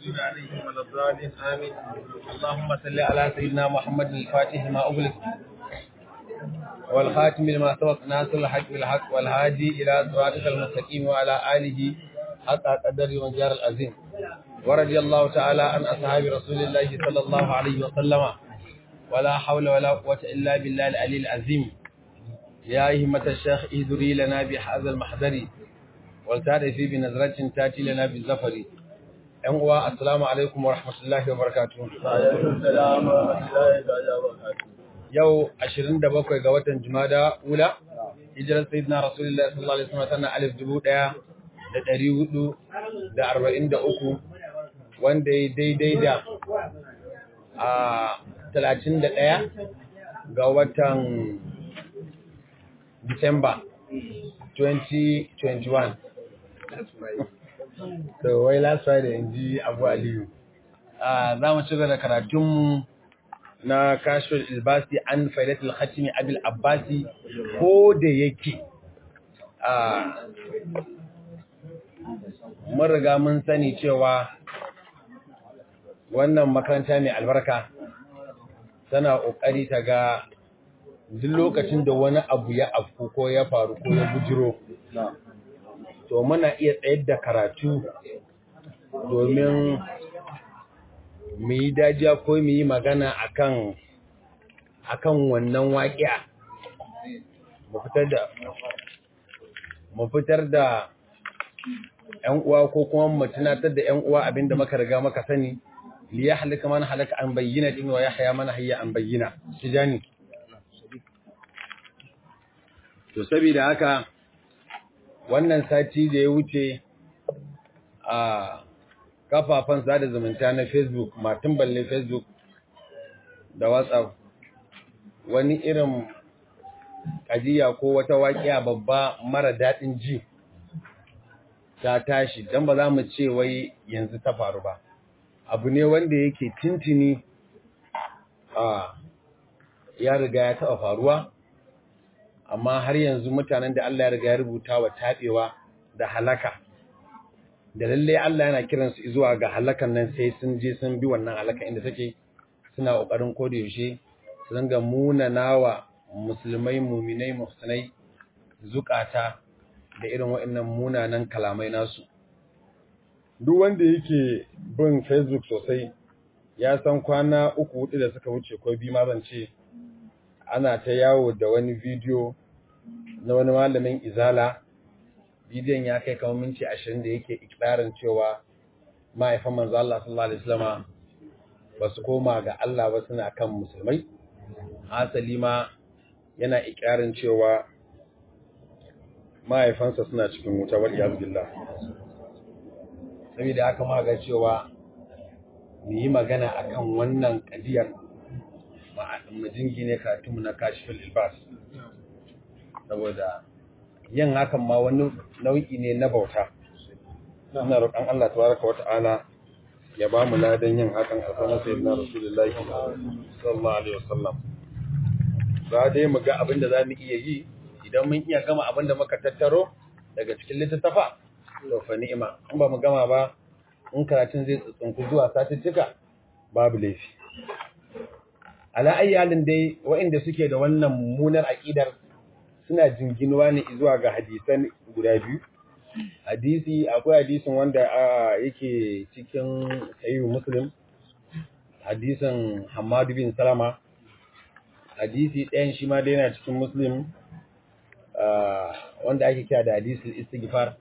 المغضوب عليهم ولا الضالين آمين اللهم صل على سيدنا محمد الفاتح ما أغلق والخاتم لما سبق ناصر الحق بالحق والهادي إلى صراطك المستقيم وعلى آله حق قدر وانجار العظيم ورضي الله تعالى عن أصحاب رسول الله صلى الله عليه وسلم ولا حول ولا قوة إلا بالله العلي العظيم يا أهمة الشيخ اهدري لنا بهذا المحضر والتعرفي بنظرة تاتي لنا بالزفر أنوا السلام عليكم ورحمة الله وبركاته yau 27 ga watan Jumada Ula hijirar sayyidina Rasulullahi sallallahu alaihi wasallam tana alif dubu ɗaya da ɗari hudu da arba'in da uku wanda ya daidai da a talatin da ɗaya ga watan Disamba 2021 so wai last Friday in ji Abu Aliyu za mu ci da karatunmu na kashfin ilbasi an faidatul khatimi abil abbasi ko da yake a mun riga mun sani cewa wannan makaranta mai albarka tana kokari ta ga duk lokacin da wani abu ya afku ko ya faru ko ya bujiro to muna iya tsayar da karatu domin mu yi dajiya ko mu yi magana akan akan wannan waƙiya mu fitar da mu fitar da ƴan uwa ko kuma mu tunatar da ƴan uwa abinda muka riga muka sani li yahlika man halaka an bayyina din wa yahya man hayya an bayyina tijani to saboda haka wannan sati da ya wuce a kafafen sada zumunta na Facebook, matun balle Facebook da WhatsApp, wani irin ƙajiya ko wata waƙiya babba mara daɗin ji ta tashi, don ba za mu ce wai yanzu ta faru ba. Abu ne wanda yake tintini a ya riga ya taɓa faruwa, amma har yanzu mutanen da Allah ya riga ya rubuta wa taɓewa da halaka. da lalle Allah yana kiransu zuwa ga halakan nan sai sun je sun bi wannan halaka inda take suna kokarin koda yaushe su dinga munanawa musulmai muminai muhsinai zukata da irin waɗannan munanan kalamai nasu duk wanda yake bin Facebook sosai ya san kwana uku hudu da suka wuce ko bi ma zan ce ana ta yawo da wani bidiyo na wani malamin izala bidiyon ya kai kamar minti ashirin da yake ikirarin cewa mahaifan manzo Allah sallallahu alaihi wasallam ba su koma ga Allah ba suna kan musulmai asali ma yana ikirarin cewa mahaifansa suna cikin wuta wal iyaz billah saboda haka ma ga cewa mu yi magana akan wannan kadiyar mu jingine katumu na kashfil ilbas saboda yin hakan ma wani nau'i ne na bauta ina roƙon Allah tabaraka wata'ala ya ba mu ladan yin hakan a sanar sayyidina rasulullahi sallallahu alaihi wasallam za dai mu ga abin da zamu iya yi idan mun iya gama abin da muka tattaro daga cikin littattafa to fa ni'ima in ba mu gama ba in karatun zai tsuntsunku zuwa satuttuka babu laifi ala ayyalin dai waɗanda suke da wannan mummunar aqidar suna jinginuwa ne zuwa ga hadisan guda biyu hadisi akwai hadisin wanda yake cikin sahihu muslim hadisin hamadu bin salama hadisi ɗayan shi ma dai yana cikin muslim wanda ake kira da hadisul istighfar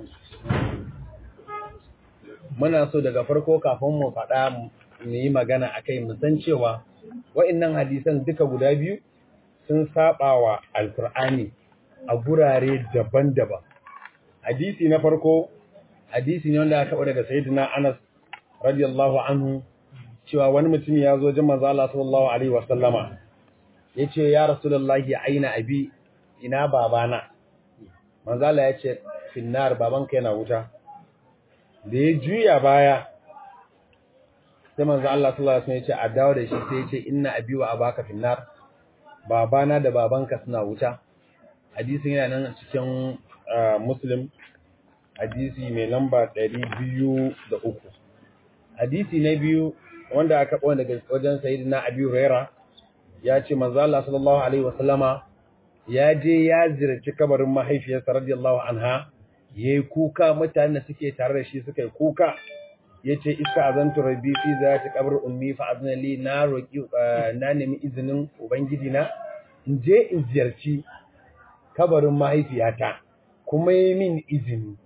muna so daga farko kafin mu faɗa mu yi magana akai mu san cewa wa'annan hadisan duka guda biyu sun saba wa alkur'ani a gurare daban-daban hadisi na farko hadisi ne wanda aka daga sayyidina Anas radiyallahu anhu cewa wani mutum ya zo jin manzo Allah sallallahu alaihi wasallama yace ya rasulullahi aina abi ina babana manzo Allah yace finnar babanka yana wuta da ya juya baya sai manzo Allah sallallahu alaihi wasallam yace a dawo da shi sai yace inna abi wa abaka finnar babana da babanka suna wuta hadisin yana nan cikin muslim hadisi mai lamba ɗari biyu da uku hadisi na biyu wanda aka kawo daga wajen sayyidina Abi Huraira ya ce manzo Allah sallallahu alaihi wasallama ya je ya ziyarci kabarin mahaifiyarsa radiyallahu anha yayi kuka mutanen da suke tare da shi suka yi kuka yace iska azantu rabbi fi zati qabr ummi fa azna li na roki na nemi izinin ubangiji na in je in ziyarci kabarin mahaifiyata kuma yi min izini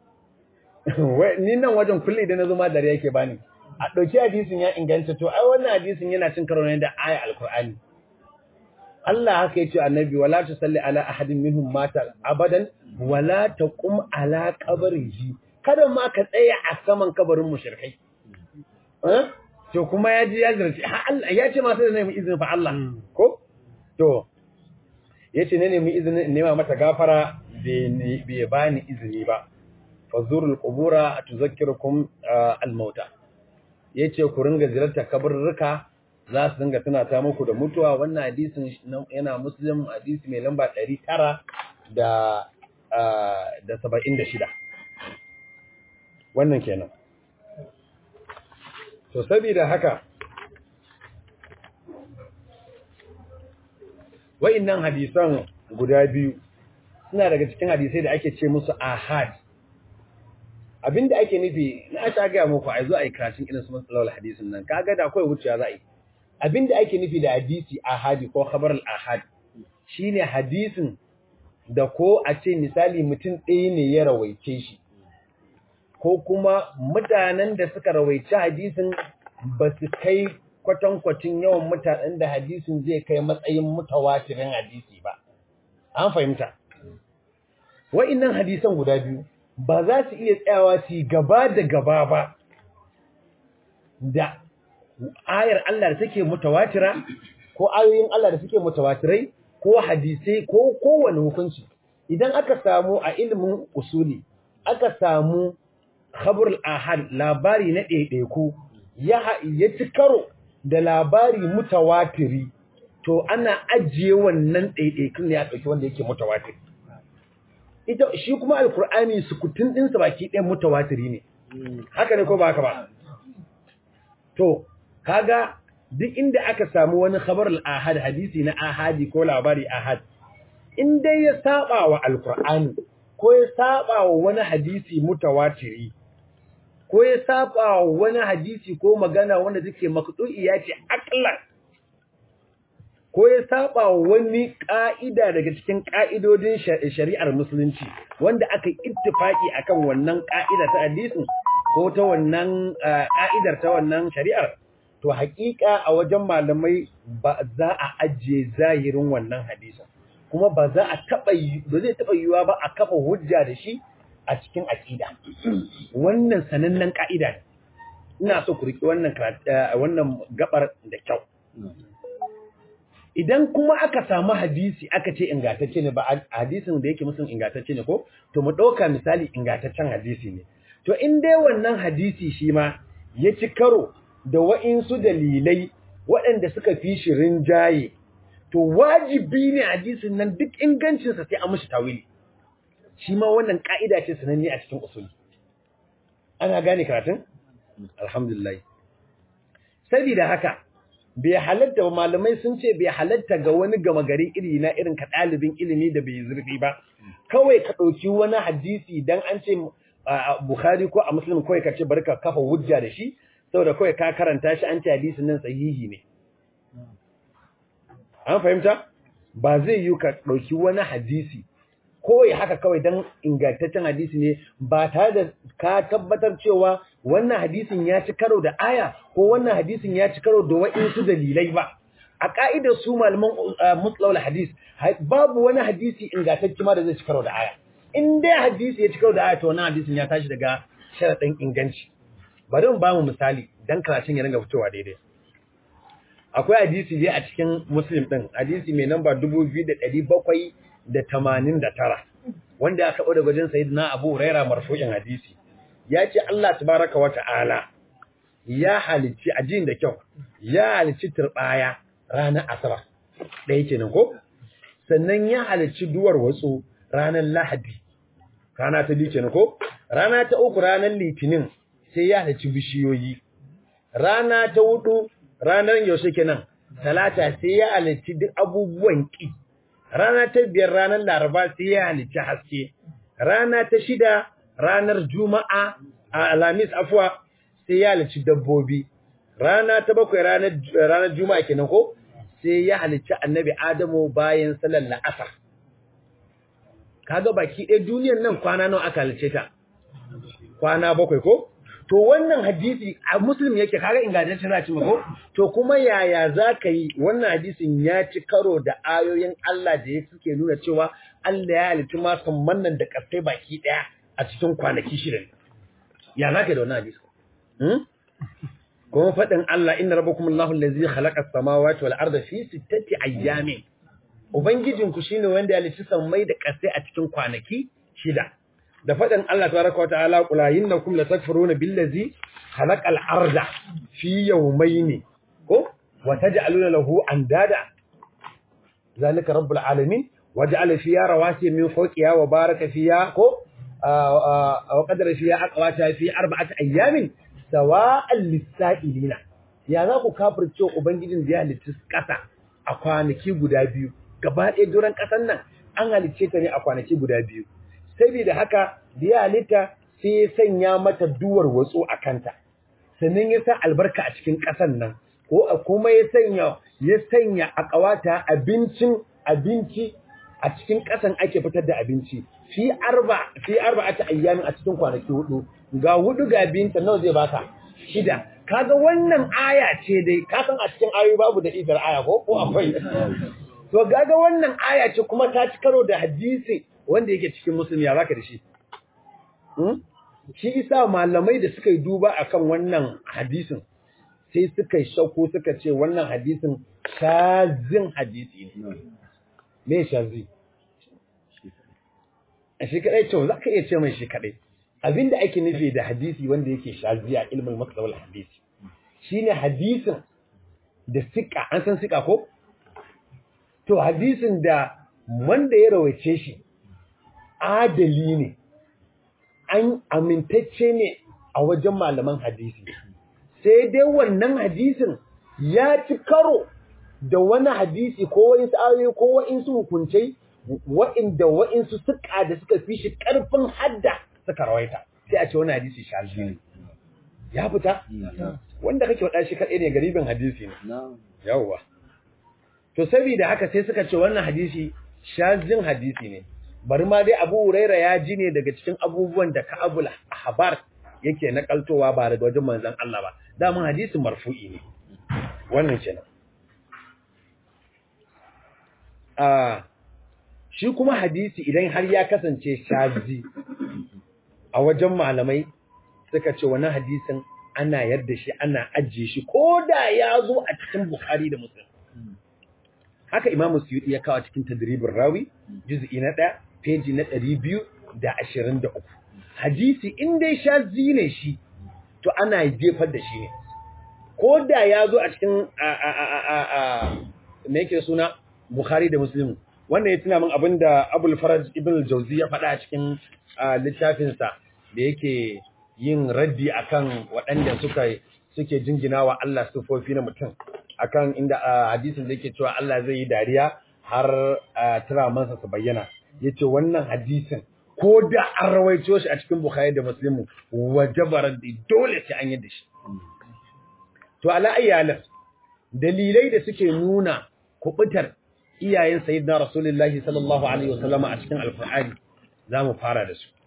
ni nan wajen kulle idan nazo ma dare yake bani a dauki hadisin ya inganta to ai wannan hadisin yana cin karo ne da aya alqur'ani Allah haka yace annabi wala tusalli ala ahadin minhum mata abadan wala taqum ala qabrihi kada ma ka tsaya a saman kabarin mushrikai eh to kuma ya ji ya zarci Allah ya ce ma sai da nemi izinin fa Allah ko to yace ne nemi izinin nema mata gafara bai bani izini ba fazurul qubura tuzakkirukum al-mauta yace ku ringa ziyartar kaburruka za su dinga tuna ta muku da mutuwa wannan hadisin yana muslim hadisi mai lamba 900 da da 76 wannan kenan to saboda haka wa'innan hadisan guda biyu suna daga cikin hadisai da ake ce musu ahad abinda ake nufi na ta ga muku ai zo ai karatun irin su matsalolin hadisin nan kaga da akwai wuciya za a yi abinda ake nufi da hadisi ahadi ko khabar al ahad shine hadisin da ko a ce misali mutum ɗaya ne ya rawaice shi ko kuma mutanen da suka rawaice hadisin ba su kai kwatankwacin yawan mutanen da hadisin zai kai matsayin mutawatirin hadisi ba an fahimta wa'innan hadisan guda biyu ba za su iya tsayawa su gaba da gaba ba da ayar Allah da take mutawatira ko ayoyin Allah da suke mutawatirai ko hadisai ko kowane hukunci idan aka samu a ilimin usuli aka samu khabarul ahad labari na ɗaiɗaiku ya ya ci karo da labari mutawatiri to ana ajiye wannan ɗaiɗaikun ne a ɗauki wanda yake mutawatiri ita shi kuma alkur'ani sukutun ɗinsa baki ɗayan mutawatiri ne haka ne ko ba haka ba to kaga duk inda aka samu wani khabar al-ahad hadisi na ahadi ko labari ahad in dai ya saba wa alkur'ani ko ya saba wa wani hadisi mutawatiri ko ya saba wa wani hadisi ko magana wanda take maqdu'i ya ce aqlan ko ya saba wani ƙa'ida daga cikin ƙa'idodin shari'ar musulunci wanda aka ittifaki akan wannan ƙa'ida ta hadisin ko ta wannan ƙa'idar ta wannan shari'ar to haƙiƙa a wajen malamai ba za a ajiye zahirin wannan hadisin kuma ba za a taba ba zai taba yiwa ba a kafa hujja da shi a cikin aqida wannan sanannen ƙa'ida ne ina so ku riki wannan wannan gabar da kyau idan kuma aka samu hadisi aka ce ingantacce ne ba hadisin da yake musun ingantacce ne ko to mu ɗauka misali ingantaccen hadisi ne to in dai wannan hadisi shi ma ya ci karo da wa'insu dalilai waɗanda suka fi shi rinjaye to wajibi ne hadisin nan duk ingancinsa sai an mishi tawili shi ma wannan ka'ida ce sananne a cikin usuli ana gane karatun alhamdulillah saboda haka bai halatta ba malamai sun ce bai halatta ga wani gama gari iri na irin ka ɗalibin ilimi da bai zurfi ba kawai ka ɗauki wani hadisi dan an ce a Bukhari ko a Muslim kawai ka ce bari ka kafa hujja da shi saboda kawai ka karanta shi an ce hadisin nan sahihi ne an fahimta ba zai yi ka ɗauki wani hadisi kawai haka kawai dan ingantaccen hadisi ne ba tare da ka tabbatar cewa wannan hadisin ya ci karo da aya ko wannan hadisin ya ci karo da wa'insu dalilai ba a ka'idar su malaman mutlawul hadis babu wani hadisi ingantacce ma da zai ci karo da aya in dai hadisi ya ci karo da aya to wannan hadisin ya tashi daga sharaɗin inganci bari mu ba mu misali dan karatun ya ringa fitowa daidai akwai hadisi dai a cikin muslim din hadisi mai namba 2789 wanda aka kawo daga wajen sayyidina Abu Huraira marfu'in hadisi ya ce Allah tabaraka wa ta'ala ya halicci ajin da kyau ya halicci turbaya ranar asabar ɗaya kenan ko sannan ya halicci duwar watsu ranar lahadi rana ta biyu kenan ko rana ta uku ranar litinin sai ya halicci bishiyoyi rana ta hudu ranar yaushe kenan talata sai ya halicci duk abubuwan ki rana ta biyar ranar laraba sai ya halicci haske rana ta shida ranar juma'a a alamis afwa sai ya halicci dabbobi rana ta bakwai ranar ranar juma'a kenan ko sai ya halicci annabi adamu bayan salar la'asar kaga baki ɗaya duniyar nan kwana nawa aka halicce ta kwana bakwai ko to wannan hadisi a muslim yake kaga ingantacce za ci ko to kuma yaya za ka yi wannan hadisin ya ci karo da ayoyin Allah da ya suke nuna cewa Allah ya halitta ma nan da kasai baki daya a cikin kwanaki shida ya za ka yi da wannan hadisi hmm? kuma faɗin Allah inna rabbakum Allahu allazi khalaqa as-samawati wal arda fi sittati ayyamin ubangijinku shine wanda ya halitta sammai da kasai a cikin kwanaki shida da faɗin Allah tabaraka wata'ala qul innakum latakfuruna billazi khalaqal arda fi yawmayni ko wa taj'aluna lahu andada zalika rabbul alamin waja'ala fiha rawasiya min fawqiha wa baraka fiha ko wa qadara fiha aqwata fi arba'ati ayamin sawa'an lis-sa'ilina ya za ku kafirce ubangijin da ya halitta kasa a kwanaki guda biyu gaba ɗaya duran ƙasan nan an halicce ta ne a kwanaki guda biyu saboda haka da ya halitta sai ya sanya mata duwar watsu a kanta sannan ya sa albarka a cikin ƙasan nan ko kuma ya sanya ya sanya a ƙawata abincin abinci a cikin ƙasan ake fitar da abinci fi arba fi arba'ati ayyamin a cikin kwanaki hudu ga hudu ga binta nawa zai baka shida kaga wannan aya ce dai ka san a cikin ayoyi babu da ifar aya ko ko akwai to kaga wannan aya ce kuma ta ci karo da hadisi wanda yake cikin musulmi ya zaka da shi shi isa malamai da suka yi duba akan wannan hadisin sai suka yi shauko suka ce wannan hadisin shazin hadisi ne me shazi a shi kadai ce za ka iya ce mai shi kadai abinda ake nufi da hadisi wanda yake shazi a ilmin matsawal hadisi shine hadisin da sika an san sika ko to hadisin da wanda ya rawaice shi adali ne an amintacce ne a wajen malaman hadisi sai dai wannan hadisin ya ci karo da wani hadisi ko wa'insu ayoyi ko wa'insu hukuncai wa'inda wa'insu suka da suka fi shi karfin hadda suka rawaita sai a ce wani hadisi shazi ne ya fita wanda kake wada shi kaɗai ne garibin hadisi ne yawwa to saboda haka sai suka ce wannan hadisi shazin hadisi ne bari ma dai Abu Huraira ya ji ne daga cikin abubuwan da Ka'abul Ahbar yake nakaltowa ba daga wajen manzon Allah ba daman hadisin marfu'i ne wannan kenan ah shi kuma hadisi idan har ya kasance shazi a wajen malamai suka ce wannan hadisin ana yarda shi ana ajiye shi ko da ya zo a cikin Bukhari da Muslim haka Imam Suyuti ya kawo cikin Tadribur Rawi juz'i na 1 peji na 223 hadisi in dai shazi ne shi to ana jefar da shi ne ko da ya zo a cikin me yake suna Bukhari da Muslim wannan ya tuna min abinda Abul Faraj Ibn al-Jawzi ya faɗa a cikin littafinsa da yake yin raddi akan waɗanda suka suke jingina wa Allah sufofi na mutum akan inda hadisin da yake cewa Allah zai yi dariya har turamansa su bayyana yace wannan hadisin ko da an rawaito shi a cikin Bukhari da Muslim wajabar da dole sai an yi da shi to ala ayyalan dalilai da suke nuna kubutar iyayen sayyidina rasulullahi sallallahu alaihi wasallam a cikin alqur'ani zamu fara da su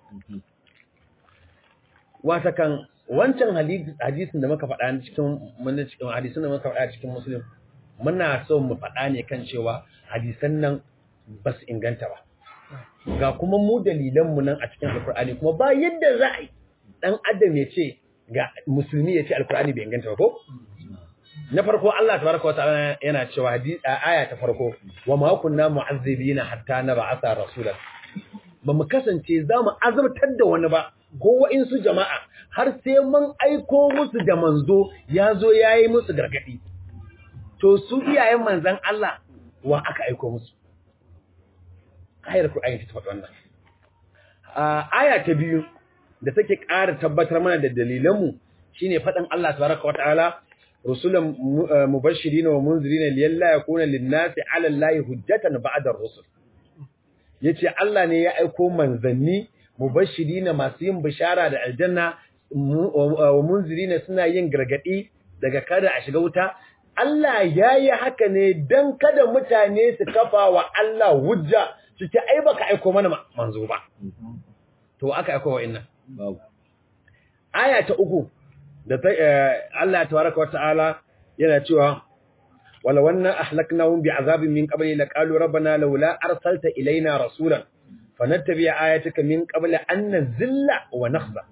wata kan wancan hadisin da muka faɗa cikin mun cikin hadisin da muka faɗa cikin muslim muna so mu faɗa ne kan cewa hadisan nan ba su inganta ba ga kuma mu dalilan mu nan a cikin alqur'ani kuma ba yadda za a yi dan adam ya ce ga musulmi ya ce alqur'ani bai inganta ba ko na farko Allah tabaraka wa ta'ala yana cewa hadisi aya ta farko wa ma kunna mu'azzibina hatta nab'atha rasulan ba mu kasance za mu azabtar da wani ba ko wa'insu jama'a har sai mun aiko musu da manzo ya zo ya yi musu gargaɗi. To su iyayen manzan Allah wa aka aiko musu. Ayar Kur'ani ta faɗi wannan. Aya ta biyu da take ƙara tabbatar mana da dalilanmu shine faɗin Allah tabaraka wa ta'ala rusulan mubashirin wa munzirin liyalla yakuna lin-nasi 'ala Allahi hujjatan ba'da ar-rusul yace Allah ne ya aiko manzanni mubashirin masu yin bishara da aljanna wa munzirin suna yin gargadi daga kada a shiga wuta Allah yayi haka ne dan kada mutane su kafa wa Allah hujja su ce ai baka aiko mana manzo ba to aka aiko wa'annan babu aya ta uku da ta Allah tabaraka wa ta'ala yana cewa wala wanna ahlaknahum bi'azabin min qabli laqalu rabbana laula arsalta ilaina rasulan fanattabi ayataka min qabli an nazilla wa nakhza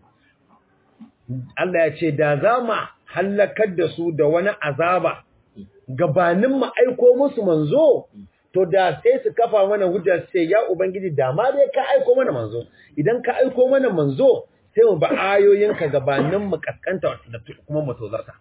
Allah ya ce da zama halakar da su da wani azaba gabanin mu aiko musu manzo to da sai su kafa mana hujja sai ya ubangiji da ma dai ka aiko mana manzo idan ka aiko mana manzo sai mu ba ayoyinka gabanin mu kaskanta da kuma mu tozarta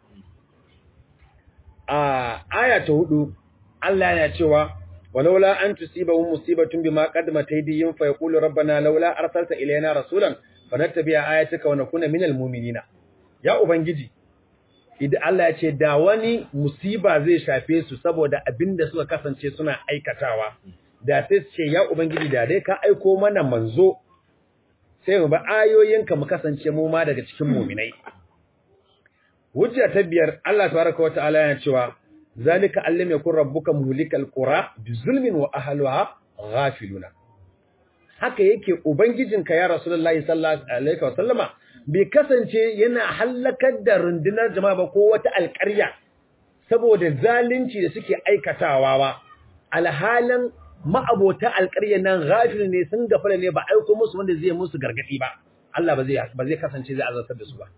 a aya ta hudu Allah yana cewa walaula an tusibahum musibatun bima qaddamat aydihim fa yaqulu rabbana laula arsalta ilayna rasulan fanattabi'a ayatika wa nakuna minal mu'minina ya ubangiji idan Allah ya ce da wani musiba zai shafe su saboda abinda suka kasance suna aikatawa da sai su ce ya ubangiji da dai ka aiko mana manzo sai mu ba ayoyinka mu kasance mu ma daga cikin mu'minai hujja ta biyar Allah tabaraka wa ta'ala yana cewa zalika allam yakun rabbuka muhlikal qura bizulmin wa ahliha ghafiluna haka yake ubangijinka ya rasulullahi sallallahu alaihi wa sallama bai kasance yana hallakar da rundunar jama'a ba ko wata alƙarya saboda zalunci da suke aikatawa ba alhalan ma'abota alƙarya nan ghafil ne sun gafara ne ba aiko musu wanda zai musu gargadi ba Allah ba zai ba zai kasance zai azabtar da su ba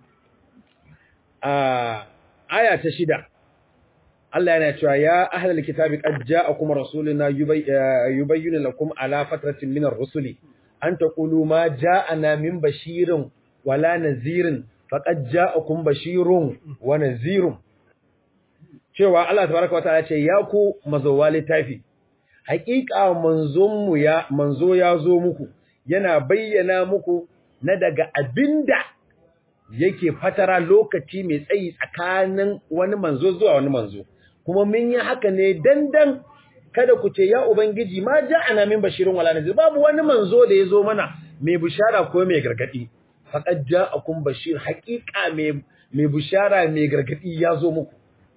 a aya ta shida Allah yana cewa ya ahlal kitabi qad ja'akum rasuluna yubayyinu lakum ala fatratin minar rusuli an taqulu ma ja'ana min bashirin wala nazirin faqad ja'akum bashirun wa nazirun cewa Allah tabaraka wa ta'ala ce ya ku mazowa littafi haƙiƙa manzon mu ya manzo ya zo muku yana bayyana muku na daga abinda yake fatara lokaci mai tsayi tsakanin wani manzo zuwa wani manzo kuma mun yi haka ne dandan kada ku ce ya ubangiji ma ja'ana min bashirin wala nazir babu wani manzo da yazo mana mai bishara ko mai gargadi faqad ja'akum bashir haqiqa mai mai bishara mai gargadi yazo muku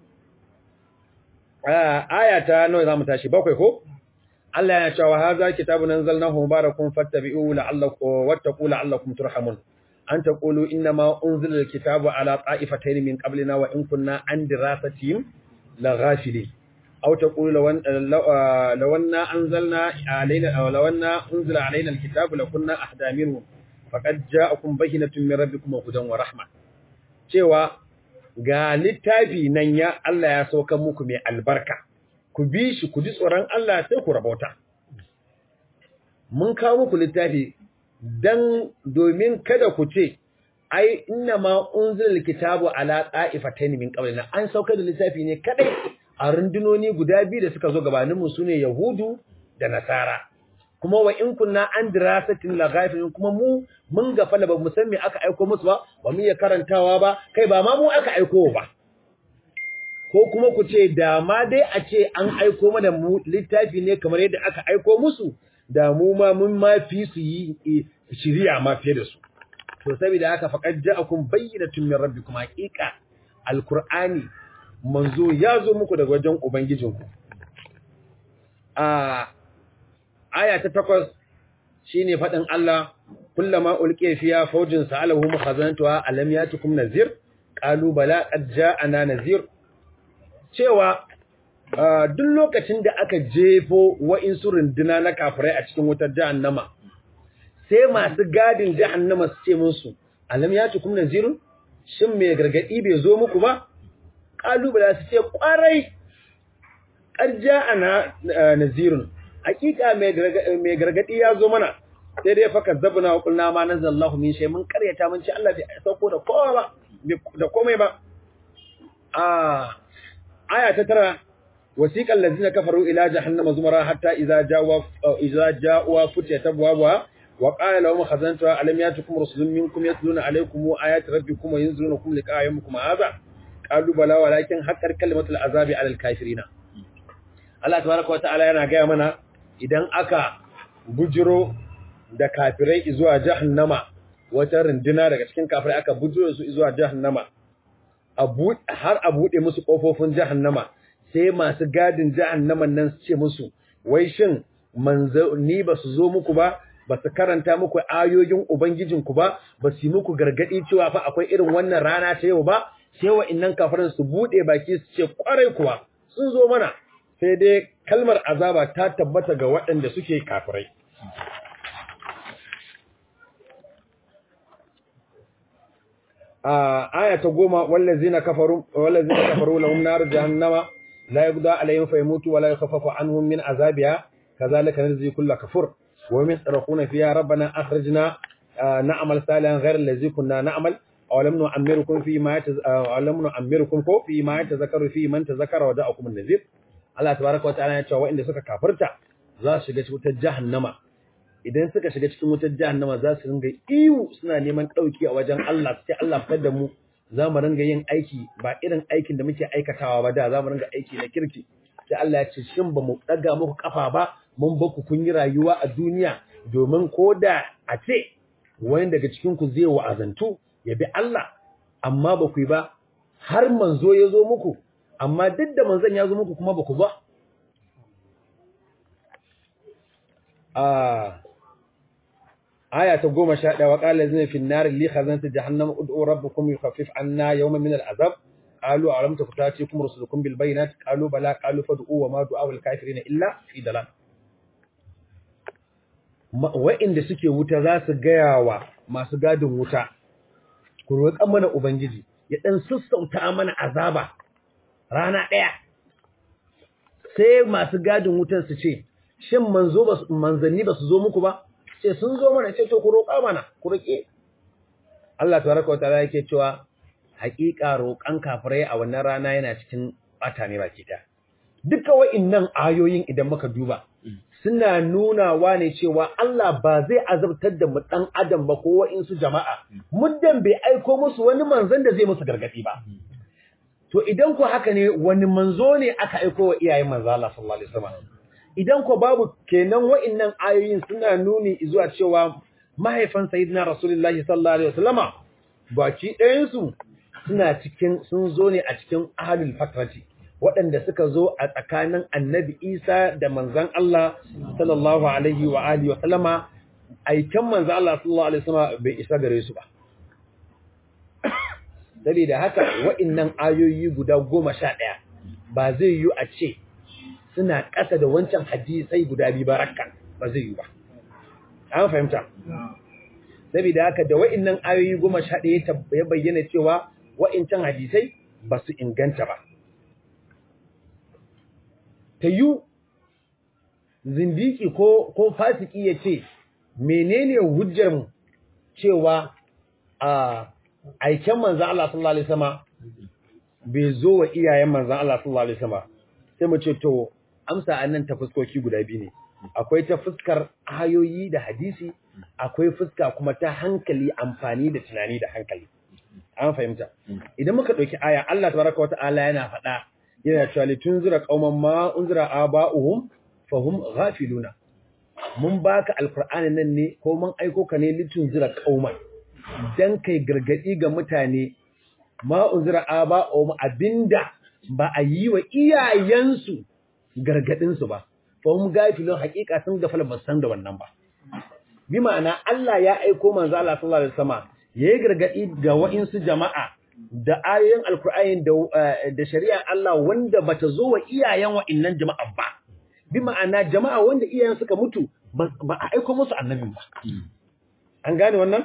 aya ta nawa zamu tashi bakwai ko Allah yana cewa hadha kitabun anzalnahu mubarakun fattabi'uhu la'allakum wattaqu la'allakum turhamun an taqulu inma unzila alkitabu ala ta'ifatayn min qablina wa in kunna an dirasatihim laghafilin aw taqulu law anna anzalna alayna aw law anna unzila alayna alkitabu lakunna ahda minhu faqad ja'akum bayyinatun min rabbikum wa hudan wa rahma cewa ga littafi nan ya Allah ya sauka muku mai albarka ku bi shi ku ji tsoron Allah sai ku rabauta mun kawo muku littafi dan domin kada ku ce ai inna ma unzila kitabu ala qa'ifatayn min qablina an sauka da littafi ne kadai a rundunoni guda biyu da suka zo gabanin mu sune yahudu da nasara kuma wa in kunna an dirasatin la ghafilin kuma mu mun gafala ba mu san me aka aiko musu ba ba mu iya karantawa ba kai ba ma mu aka aiko ba ko kuma ku ce da ma dai a ce an aiko mana mu littafi ne kamar yadda aka aiko musu da mu ma mun ma fi su yi shiriya ma fiye da su to saboda haka faqad ja'akum bayyinatun min rabbikum haqiqa alqur'ani manzo ya zo muku daga wajen ubangijinku a aya ta takwas shine fadin Allah kullama ulqiya fiya fawjin sa'alahu mukhazanatuha alam yatukum nazir qalu bala qad ja'ana nazir cewa duk lokacin da aka jefo wa'insu runduna na kafirai a cikin wutar jahannama sai masu gadin jahannama su ce musu alam ya tukum nazirun shin mai gargadi bai zo muku ba kalubala su ce kwarai karja ana nazirun hakika mai gargadi ya zo mana sai dai faka zabuna wa kulna ma nazallahu min shay mun karyata mun ce Allah bai sauko da kowa ba da komai ba a aya ta tara wasiqal ladina kafaru ila jahannama zumara hatta idza jawa idza jawa futiyat abwaaba wa qala lahum khazantuha alam yatukum rusulun minkum yatluna alaykum ayati rabbikum wa yunzirunakum liqa'a yawmikum hadha qalu bala walakin haqqat kalimatul azabi 'alal kafirin Allah tabaraka wa ta'ala yana ga mana idan aka bujiro da kafirai zuwa jahannama wata runduna daga cikin kafirai aka bujiro su zuwa jahannama har a buɗe musu ƙofofin jahannama sai masu gadin jahannaman nan su ce musu wai shin manzanni ba su zo muku ba ba su karanta muku ayoyin ubangijinku ba ba su yi muku gargaɗi cewa fa akwai irin wannan rana ta yau ba sai wa'innan kafirin su buɗe baki su ce kwarai kuwa sun zo mana sai dai kalmar azaba ta tabbata ga waɗanda suke kafirai aya ta goma wallazina kafaru wallazina kafaru lahum nar jahannama la yuqda alayhim fayamutu wa la yukhaffafu anhum min azabiha kadhalika najzi kull kafur wa min sarquna fiha rabbana akhrijna na'mal salihan ghayra allazi kunna na'mal aw lam nu'ammirukum fi ma aw lam nu'ammirukum ko fi ma tazakkaru fi man tazakkara wa da'akum an-nazir Allah tabaaraka wa ta'ala ya ce wa'inda suka kafirta za su shiga cikin jahannama idan suka shiga cikin wutar jahannama za su ringa iwu suna neman ɗauki a wajen Allah sai Allah fitar da mu za mu ringa yin aiki ba irin aikin da muke aikatawa ba da za mu ringa aiki na kirki sai Allah ya ce shin ba mu ɗaga muku kafa ba mun ba ku kun yi rayuwa a duniya domin ko da a ce wani daga cikin ku zai wa'azantu ya bi Allah amma ba ku yi ba har manzo ya zo muku amma duk da manzon ya zo muku kuma ba ku ba aya ta goma sha ɗaya wa ƙala zai fi nari li khazanta jahannam ud'u rabbukum yukhaffif anna yawman min al'azab qalu alam takutatikum rusulukum bil bayinat qalu bala qalu fad'u wa ma du'a al kafirin illa fi dalal wa'inda suke wuta za su gaya wa masu gadin wuta ku roƙan mana ubangiji ya dan sassauta mana azaba rana ɗaya sai masu gadin wutan su ce shin manzo ba manzanni ba su zo muku ba ce sun zo mana ce to ku roƙa mana ku roƙe Allah tabaraka wa ta'ala yake cewa haƙiƙa roƙan kafirai a wannan rana yana cikin bata ne baki ɗaya duka wa'innan ayoyin idan muka duba suna nunawa ne cewa Allah ba zai azabtar da mu dan adam ba ko wa'insu jama'a muddan bai aiko musu wani manzon da zai musu gargadi ba to idan ku haka ne wani manzo ne aka aiko wa iyayen manzo Allah sallallahu alaihi wasallam idan ko babu kenan wa'annan ayoyin suna nuni zuwa cewa mahaifan sayyidina rasulullahi sallallahu alaihi wasallama baki ɗayan su suna cikin sun zo ne a cikin ahlul fatrati waɗanda suka zo a tsakanin annabi Isa da manzon Allah sallallahu alaihi wa alihi wa sallama aikan manzon Allah sallallahu alaihi wasallama bai isa gare su ba saboda haka wa'annan ayoyi guda goma sha ɗaya ba zai yi a ce suna ƙasa da wancan hadisai guda biyu ba rakka ba zai yi ba. An fahimta. Saboda haka da wa'innan ayoyi goma sha ɗaya ya bayyana cewa wa'incan hadisai ba su inganta ba. Ta yi zindiki ko, ko fasiki ya ce, menene hujjarmu cewa a aiken manzan Allah sallallahu Alaihi Wasallama bai zo wa iyayen manzan Allah sallallahu Alaihi Wasallama sai mu ce to amsa a nan ta fuskoki guda biyu ne akwai ta fuskar ayoyi da hadisi akwai fuska kuma ta hankali amfani da tunani da hankali an fahimta idan muka ɗauki aya Allah tabaraka wa ta'ala yana faɗa yana cewa li tunzira qauman ma unzira aba'uhum fahum ghafiluna mun baka alqur'ani nan ne ko mun aiko ka ne li tunzira qauman dan kai gargadi ga mutane ma unzira aba'uhum abinda ba a yi wa iyayensu gargadinsu ba, fahim gafilin hakika sun gafala ba san da wannan ba. Bi ma'ana Allah ya aiko manzo Allah sallallahu alaihi wasallam yayi gargadi ga wa'insu jama'a da ayoyin alkur'ani da da shari'a Allah wanda bata zo wa iyayen wa'innan jama'a ba. Bi ma'ana jama'a wanda iyayen suka mutu ba a aiko musu annabin ba. An gane wannan?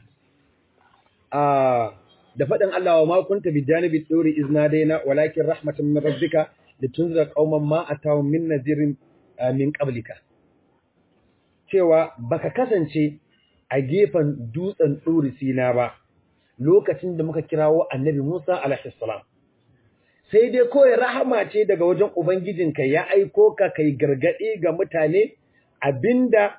da faɗin Allah wa ma kunta bi janibi tsori izna daina walakin rahmatan min rabbika litunzira qauman ma atahum min nadirin min qablika cewa baka kasance a gefen dutsen tsori sina ba lokacin da muka kirawo annabi Musa alaihi salam sai dai kawai rahama ce daga wajen ubangijinka ya aiko ka kai gargade ga mutane abinda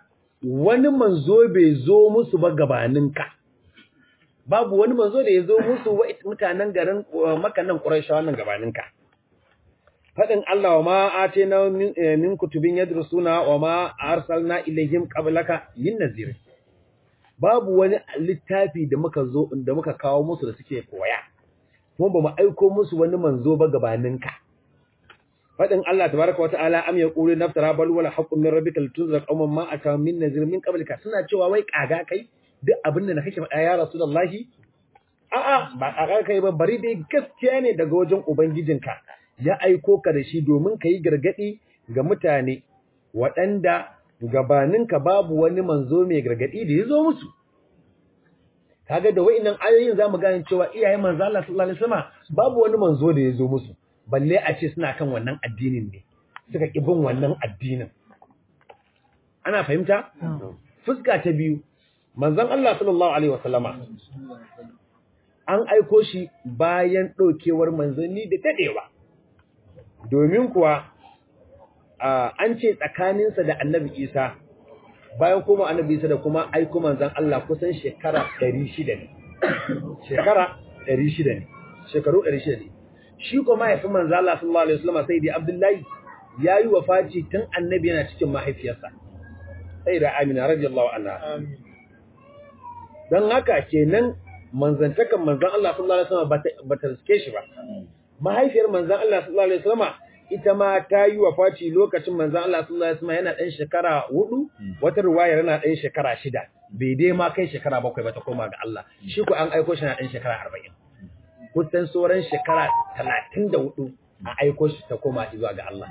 wani manzo bai zo musu ba gabaninka babu wani manzo da ya zo musu wa mutanen garin makannan Qurayshawa nan gabaninka fadin Allah wa ma atina min kutubin yadrusuna wa ma arsalna ilayhim qablaka min nazir babu wani littafi da muka zo da muka kawo musu da suke koya kuma ba mu aiko musu wani manzo ba gabaninka fadin Allah tabaraka wa ta'ala am yaqulu naftara bal wala haqqun min rabbika litunzira qauman ma ata min nazir min qablika suna cewa wai kaga kai duk abin da kake faɗa ya rasulullahi a'a ba kaga kai ba bari dai gaskiya ne daga wajen ubangijinka ya aiko ka da shi domin ka yi gargadi ga mutane waɗanda gabaninka babu wani manzo mai gargadi da ya zo musu kaga da wa'annan ayoyin zamu gane cewa iyayen manzo Allah sallallahu alaihi wasallam babu wani manzo da ya zo musu balle a ce suna kan wannan addinin ne suka ƙi bin wannan addinin ana fahimta fuska ta biyu manzon Allah sallallahu alaihi wasallama an aiko shi bayan ɗaukewar manzanni da daɗewa domin kuwa an ce tsakaninsa da annabi isa bayan kuma annabi isa da kuma aiko manzon Allah kusan shekara 600 ne shekara 600 ne shekaru 600 ne shi ko mahaifin manzo Allah sallallahu alaihi wasallam sai dai Abdullahi yayi wafaci tun annabi yana cikin mahaifiyarsa sai da Amina radiyallahu anha dan haka kenan manzantakan manzon Allah sallallahu alaihi wasallam bata riske shi ba mahaifiyar manzon Allah sallallahu alaihi wasallam ita ma ta yi wafaci lokacin manzon Allah sallallahu alaihi wasallam yana dan shekara 4 wata riwaya yana dan shekara 6 bai dai ma kai shekara 7 ba ta koma ga Allah shi ko an aiko shi na dan shekara 40 kusan sauran shekara talatin da hudu a aiko shi ta koma zuwa ga Allah.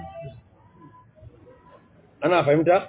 Ana fahimta?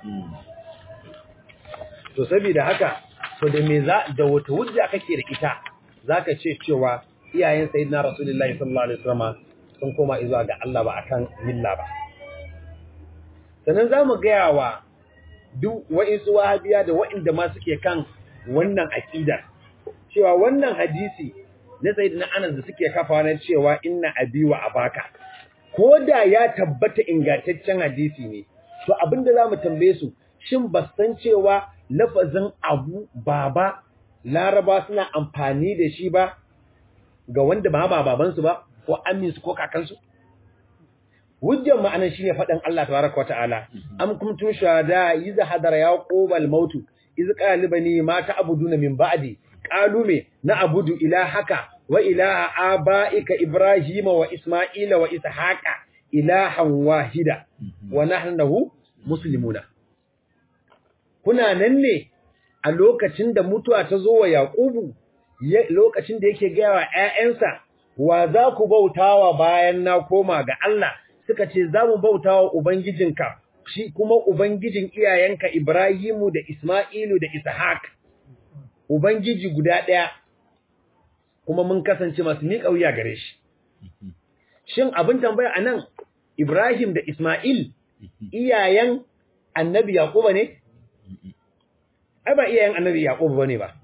To, saboda haka, to da me za, da wata hujja kake da ita, za ka ce cewa iyayen sayi na Rasulullahi sallallahu Alaihi Wasallam sun koma zuwa ga Allah ba a kan milla ba. Sannan za mu gaya wa duk wa'insu wahabiya da wa'inda ma suke kan wannan aƙidar, cewa wannan hadisi na sayyidina Anas da suke kafa na cewa inna abi wa abaka ko da ya tabbata ingantaccen hadisi ne to abinda zamu tambaye su shin ba san cewa lafazin abu baba laraba suna amfani da shi ba ga wanda ba ba baban su ba ko amin su ko kakan su hujjar ma'anar shine faɗin Allah tabaraka wata'ala am kuntum shuhada iz hadara yaqub al-maut iz qala libani ma ta'buduna min ba'di qalu me na abudu ilahaka wa ilaha abaika ibrahima wa isma'ila wa ishaqa ilahan wahida wa nahnu muslimuna kuna nan ne a lokacin da mutuwa ta zo wa yaqubu lokacin da yake gaya wa ƴaƴansa wa za ku bautawa bayan na koma ga Allah suka ce za mu bautawa ubangijinka shi kuma ubangijin iyayenka Ibrahimu da Isma'ilu da Ishaq ubangiji guda ɗaya kuma mun kasance masu miƙa wuya gare shi shin abin tambaya anan Ibrahim da Isma'il iyayen annabi Yaquba ne ai ba iyayen annabi Yaquba bane ba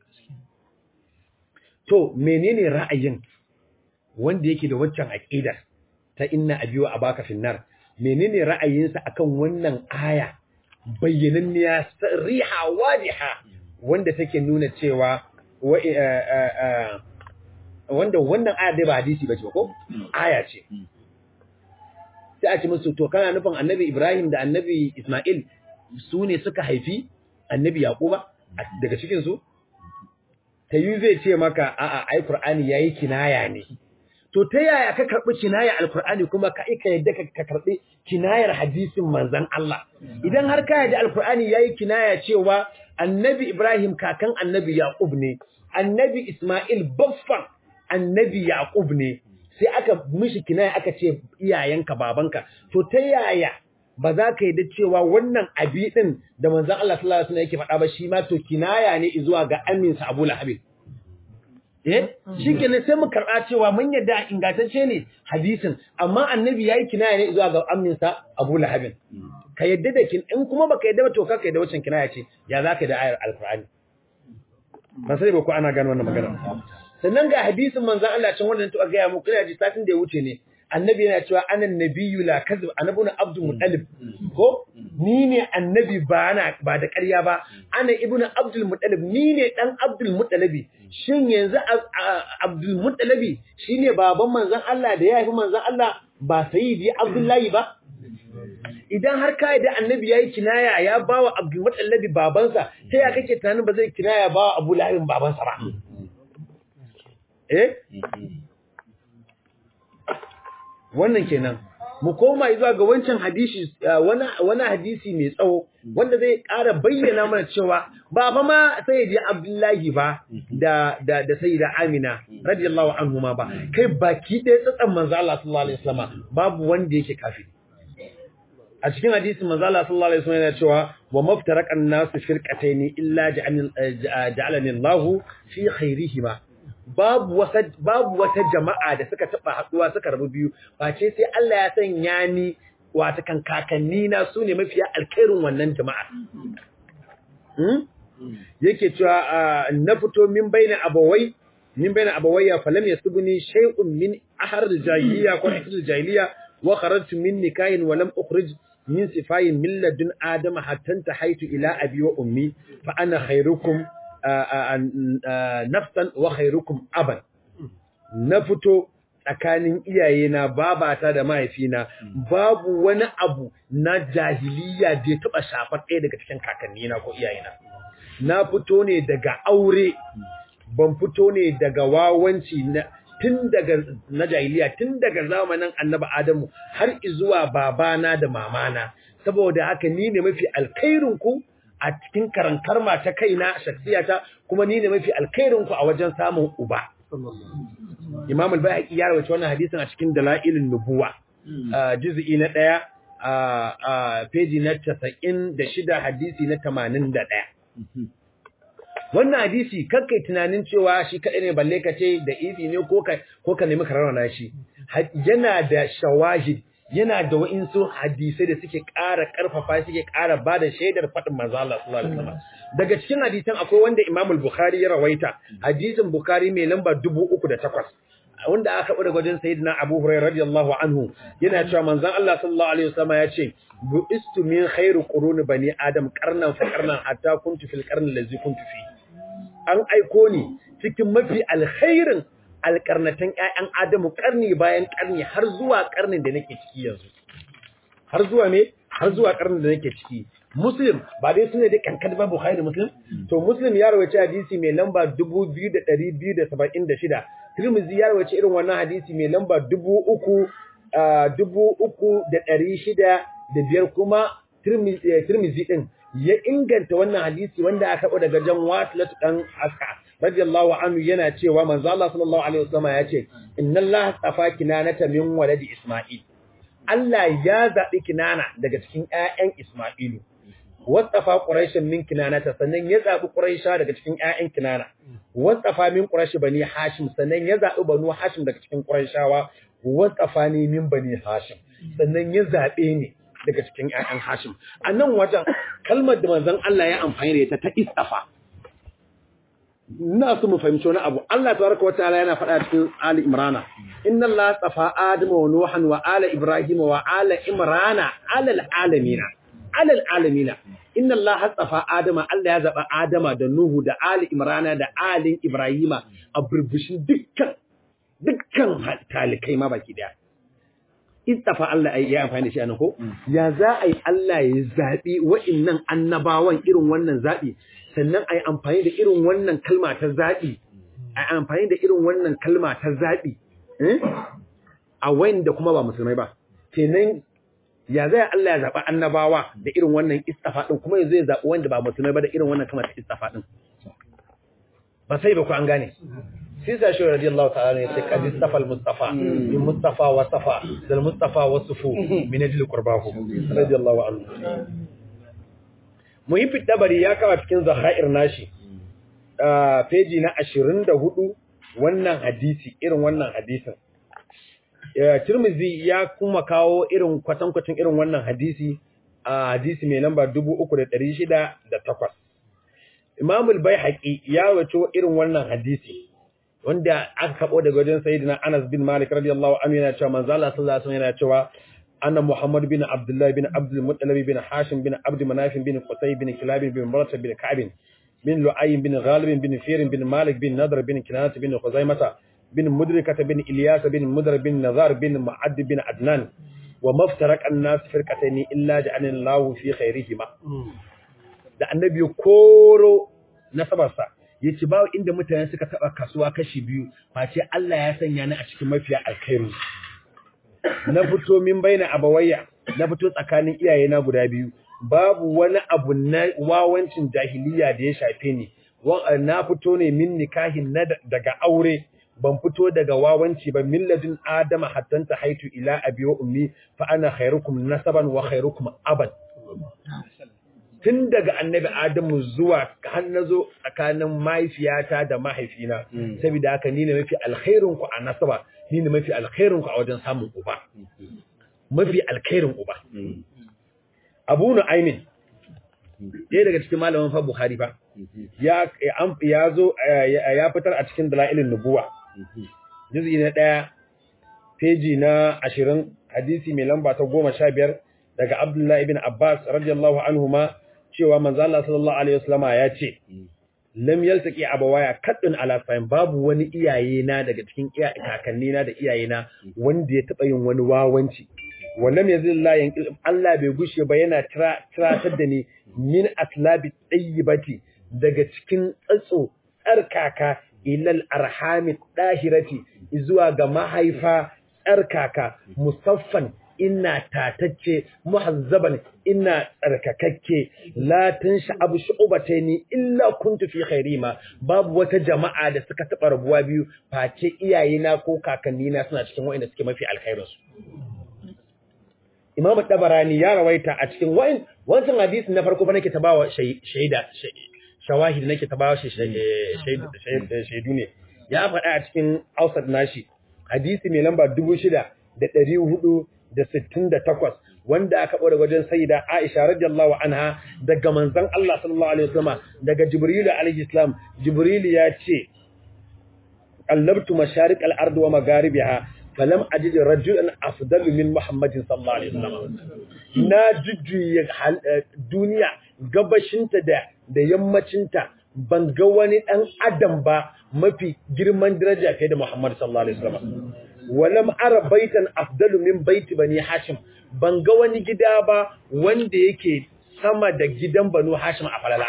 to menene ra'ayin wanda yake da waccan aqidar ta inna abiwa abaka finnar menene ra'ayinsa akan wannan aya bayyananniya riha wadiha wanda take nuna cewa wanda wannan aya dai ba hadisi bace ko aya ce sai a ce musu to kana nufin annabi Ibrahim da annabi Ismail su ne suka haifi annabi Yaquba daga cikin su tayi zai ce maka a'a ai Qur'ani yayi kinaya ne to ta yaya ka karbi kinaya alqur'ani kuma ka ika yadda ka karbi kinayar hadisin manzon Allah idan har ka yadda alqur'ani yayi kinaya cewa annabi Ibrahim kakan annabi Yaqub ne annabi Ismail baffan annabi Yaqub ne sai aka mishi kinaya aka ce iyayenka babanka to ta yaya ba za ka yi da cewa wannan abi din da manzon Allah sallallahu alaihi wasallam yake faɗa ba shi ma to kinaya ne zuwa ga aminsa Abu Lahab eh shikenan sai mu karɓa cewa mun yadda ingantacce ne hadisin amma annabi yayi kinaya ne zuwa ga aminsa Abu Lahab ka yadda da kin in kuma baka yadda ba to ka yadda wacin kinaya ce ya za ka da ayar alqur'ani ba sai ba ko ana gano wannan magana sannan ga hadisin manzon Allah can wanda ta ga ya muku ina ji satin da ya wuce ne annabi yana cewa anan nabiyyu la kazib annabi abdul muttalib ko ni ne annabi ba na ba da ƙarya ba ana ibnu abdul muttalib ni ne dan abdul muttalibi shin yanzu abdul muttalibi shine baban manzon Allah da ya haifi manzon Allah ba sayyidi abdullahi ba idan har ka da annabi yayi kinaya ya bawa abdul muttalibi babansa sai ya kake tunanin ba zai kinaya bawa abu lahabin babansa ba eh wannan kenan mu koma zuwa ga wancan hadisi wani wani hadisi mai tsawo wanda zai ƙara bayyana mana cewa ba fa ma sayyidi Abdullahi ba da da da sayyida Amina radiyallahu anhuma ba kai baki ɗaya tsatsan manzo Allah sallallahu alaihi wasallam babu wanda yake kafiri a cikin hadisin manzo Allah sallallahu alaihi wasallam yana cewa wa maftaraqan nasu firqatayn illa ja'alani Allahu fi khairihima babu wata babu wata jama'a da suka taba haduwa suka rabu biyu face sai Allah ya sanya ni wata kan kakanni na sune mafiya alkhairin wannan jama'a hmm? yake cewa na fito min baina abawai min baina abawayya falam yasbuni shay'un min ahar al-jahiliya ko ahar al-jahiliya wa kharajtu min nikahin wa lam ukhrij min sifayin min ladun adama hatta tahaitu ila abi wa ummi fa ana khairukum nafsan wa khairukum aban na fito tsakanin iyayena babata da mahaifina babu wani abu na jahiliya da ya taba shafar ɗaya daga cikin kakannina ko iyayena na fito ne daga aure ban fito ne daga wawanci na tun daga na jahiliya tun daga zamanin annabi adamu har zuwa babana da mamana saboda haka ni ne mafi alkhairin ku a cikin karankarma ta kaina shaksiyata kuma ni ne mafi alkhairin ku a wajen samun uba Imam al-Bayhaqi ya rawaita wannan hadisin a cikin Dalailun Nubuwa juz'i na 1 a page na 96 hadisi na 81 wannan hadisi kakkai tunanin cewa shi kadai ne balle ka ce da ifi ne ko ka ko ka nemi kararana shi yana da shawahid yana da wa'insu hadisai da suke ƙara ƙarfafa suke ƙara ba da shaidar faɗin manzo Allah sallallahu alaihi wasallam daga cikin hadisan akwai wanda Imam al-Bukhari ya rawaita hadisin Bukhari mai lamba 3008 wanda aka bada gwajin sayyidina Abu Hurairah radiyallahu anhu yana cewa manzon Allah sallallahu alaihi wasallam ya ce bu'istu min khairu quruni bani adam qarnan fa qarnan hatta kuntu fil qarni allazi kuntu fi an aiko ni cikin mafi alkhairin alƙarnatan ƴaƴan Adamu ƙarni bayan ƙarni har zuwa ƙarnin da nake ciki yanzu har zuwa me har zuwa ƙarnin da nake ciki Muslim ba dai sune da kankan ba Bukhari da Muslim to Muslim ya rawaita hadisi mai lamba 2276 Tirmidhi ya rawaita irin wannan hadisi mai lamba 3000 3605 kuma Tirmidhi din ya inganta wannan hadisi wanda aka karɓo daga jan Wasilat dan Aska radiyallahu anhu yana cewa manzo Allah sallallahu alaihi wasallam ya ce inna Allah tafa kinanata min waladi Isma'il Allah ya zabi kinana daga cikin ƴaƴan Isma'ilu wasafa quraishan min kinanata sannan ya zabi quraisha daga cikin ƴaƴan kinana wasafa min quraish bani hashim sannan ya zabi banu hashim daga cikin quraishawa wasafa ni min bani hashim sannan ya zabe ni daga cikin ƴaƴan hashim anan wajen kalmar da manzon Allah ya amfani da ita ta istafa ina so mu fahimci wani abu Allah tabaraka wataala yana faɗa cikin Ali Imrana inna Allah tafa Adam wa Nuhan wa ala Ibrahim wa ala Imrana ala alamina ala alamina inna Allah tafa Adam Allah ya zaba Adama da Nuhu da Ali Imrana da Ali Ibrahima a burbushin dukkan dukkan talikai ma baki daya istafa Allah ya amfani da shi anan ko ya za a yi Allah ya zabi wa'annan annabawan irin wannan zabi sannan a yi amfani da irin wannan kalma ta zaɓi a yi amfani da irin wannan kalma ta zaɓi a wanda kuma ba musulmai ba kenan ya zai Allah ya zaɓa annabawa da irin wannan istafa ɗin kuma ya zai zaɓi wanda ba musulmai ba da irin wannan kalma ta istafa ɗin ba sai ba ku an gane sai sa shi radiyallahu ta'ala ne sai kadi istafa al-mustafa min mustafa wa safa dal mustafa wa sufu min ajli qurbahu radiyallahu anhu muhimmin dabari ya kawo cikin zahair nashi a peji na 24 wannan hadisi irin wannan hadisin Tirmizi ya kuma kawo irin kwatankwacin irin wannan hadisi a hadisi mai lamba 3608 Imam al-Baihaqi ya wato irin wannan hadisi wanda aka kabo daga wajen sayyidina Anas bin Malik radiyallahu anhu yana cewa manzo Allah sallallahu alaihi wasallam yana cewa anna Muhammad bin Abdullah bin Abdul Muttalib bin Hashim bin Abd Manaf bin Qusay bin Kilab bin Murrah bin Ka'b bin Lu'ay bin Ghalib bin Fir bin Malik bin Nadr bin Kinanah bin Khuzaimah bin Mudrikah bin Ilyas bin Mudr bin Nazar bin Ma'ad bin Adnan wa maftarak an-nas firqatayn illa ja'alna Allahu fi khairihima da annabi koro nasabarsa yace ba inda mutane suka taba kasuwa kashi biyu face Allah ya sanya ni a cikin mafiya alkhairu na fito min baina abawayya na fito tsakanin iyayena guda biyu babu wani abu na wawancin jahiliya da ya shafe ni na fito ne min nikahin na daga aure ban fito daga wawanci ba milladin adama hatta ta haitu ila abi wa ummi fa ana khairukum nasaban wa khairukum abad tun daga annabi adamu zuwa har nazo tsakanin mahaifiyata da mahaifina saboda haka ni ne mafi alkhairin ku a nasaba ni ne mafi alkhairin ku a wajen samun uba mafi alkhairin uba abu nu'aymin ɗaya daga cikin malaman fa bukhari fa ya ya zo ya fitar a cikin dalailin nubuwa juz'i na ɗaya peji na ashirin hadisi mai lamba ta goma sha biyar daga abdullahi ibn abbas radiyallahu anhuma cewa manzo Allah sallallahu alaihi wasallama ya ce lam yaltaqi abawaya kaddun ala fahim babu wani iyaye na daga cikin kakanni na da iyaye na wanda ya taba yin wani wawanci wannan yanzu Allah yanki Allah bai gushe ba yana tiratar da ni min aslabi tayyibati daga cikin tsatso tsarkaka ilal arhami dahirati zuwa ga mahaifa tsarkaka musaffan ina tatacce muhazzaban ina tsarkakakke la tansha abu shu'bataini illa kuntu fi khairima babu wata jama'a da suka taba rabuwa biyu face iyayena ko kakannina suna cikin wa'inda suke mafi alkhairin su Imam Tabarani ya rawaita a cikin wa'in wancan hadisi na farko fa nake tabawa shaida shawahid nake tabawa shaidu ne ya faɗa a cikin Ausat nashi hadisi mai lamba 6400 da sittin da takwas wanda aka ɓore wajen sayida Aisha radiyallahu anha daga manzon Allah sallallahu alaihi wasallam daga Jibril alaihi salam Jibril ya ce qallabtu masharik al-ard wa magharibiha falam ajid rajulan afdalu min Muhammadin sallallahu alaihi wasallam na jujjuye duniya gabashinta da da yammacinta ban ga wani dan adam ba mafi girman daraja kai da Muhammad sallallahu alaihi wasallam walam ara baitan afdalu min baiti bani hashim ban ga wani gida ba wanda yake sama da gidan banu hashim a falala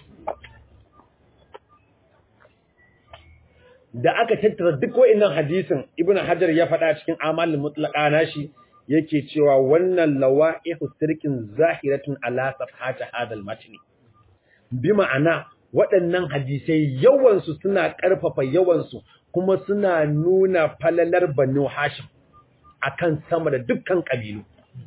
da aka tattara duk wa'annan hadisin ibnu hajar ya faɗa cikin amalin mutlaqa nashi yake cewa wannan lawa'ihu sirkin zahiratun ala safhati hadal matni bi ma'ana waɗannan hadisai yawansu suna ƙarfafa yawansu kuma suna nuna falalar Banu Hashim akan sama da dukkan kabilu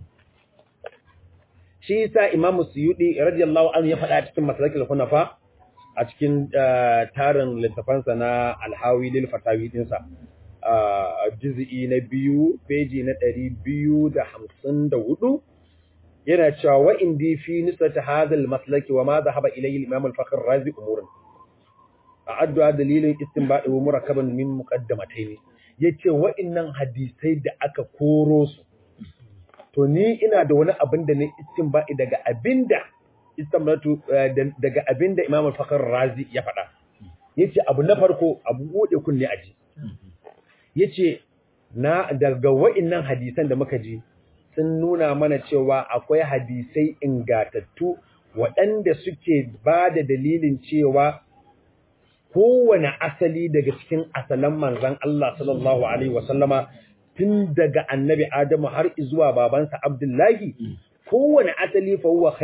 shi yasa Imam Suyudi radiyallahu anhu ya faɗa cikin Masalikul Hunafa a cikin tarin littafansa na Al-Hawi lil Fatawi dinsa a juz'i na biyu peji na 254 yana cewa wa indi fi nisbati hadha al-maslaki wa ma dhahaba ilayhi al-Imam al-Fakhr Razi umurun a'addu dalilin istinbadi wa murakkaban min muqaddamatayn yace wa'annan hadisai da aka koro su to ni ina da wani abin da ne istinbadi daga abinda istinbatu daga abinda Imam al-Fakhr Razi ya faɗa yace abu na farko abu bude kunne aji yace na daga wa'annan hadisan da muka ji sun nuna mana cewa akwai hadisai ingatattu waɗanda suke ba da dalilin cewa kowane asali daga cikin asalan manzan Allah sallallahu Alaihi wasallama tun daga annabi Adamu har zuwa babansa Abdullahi, kowane asali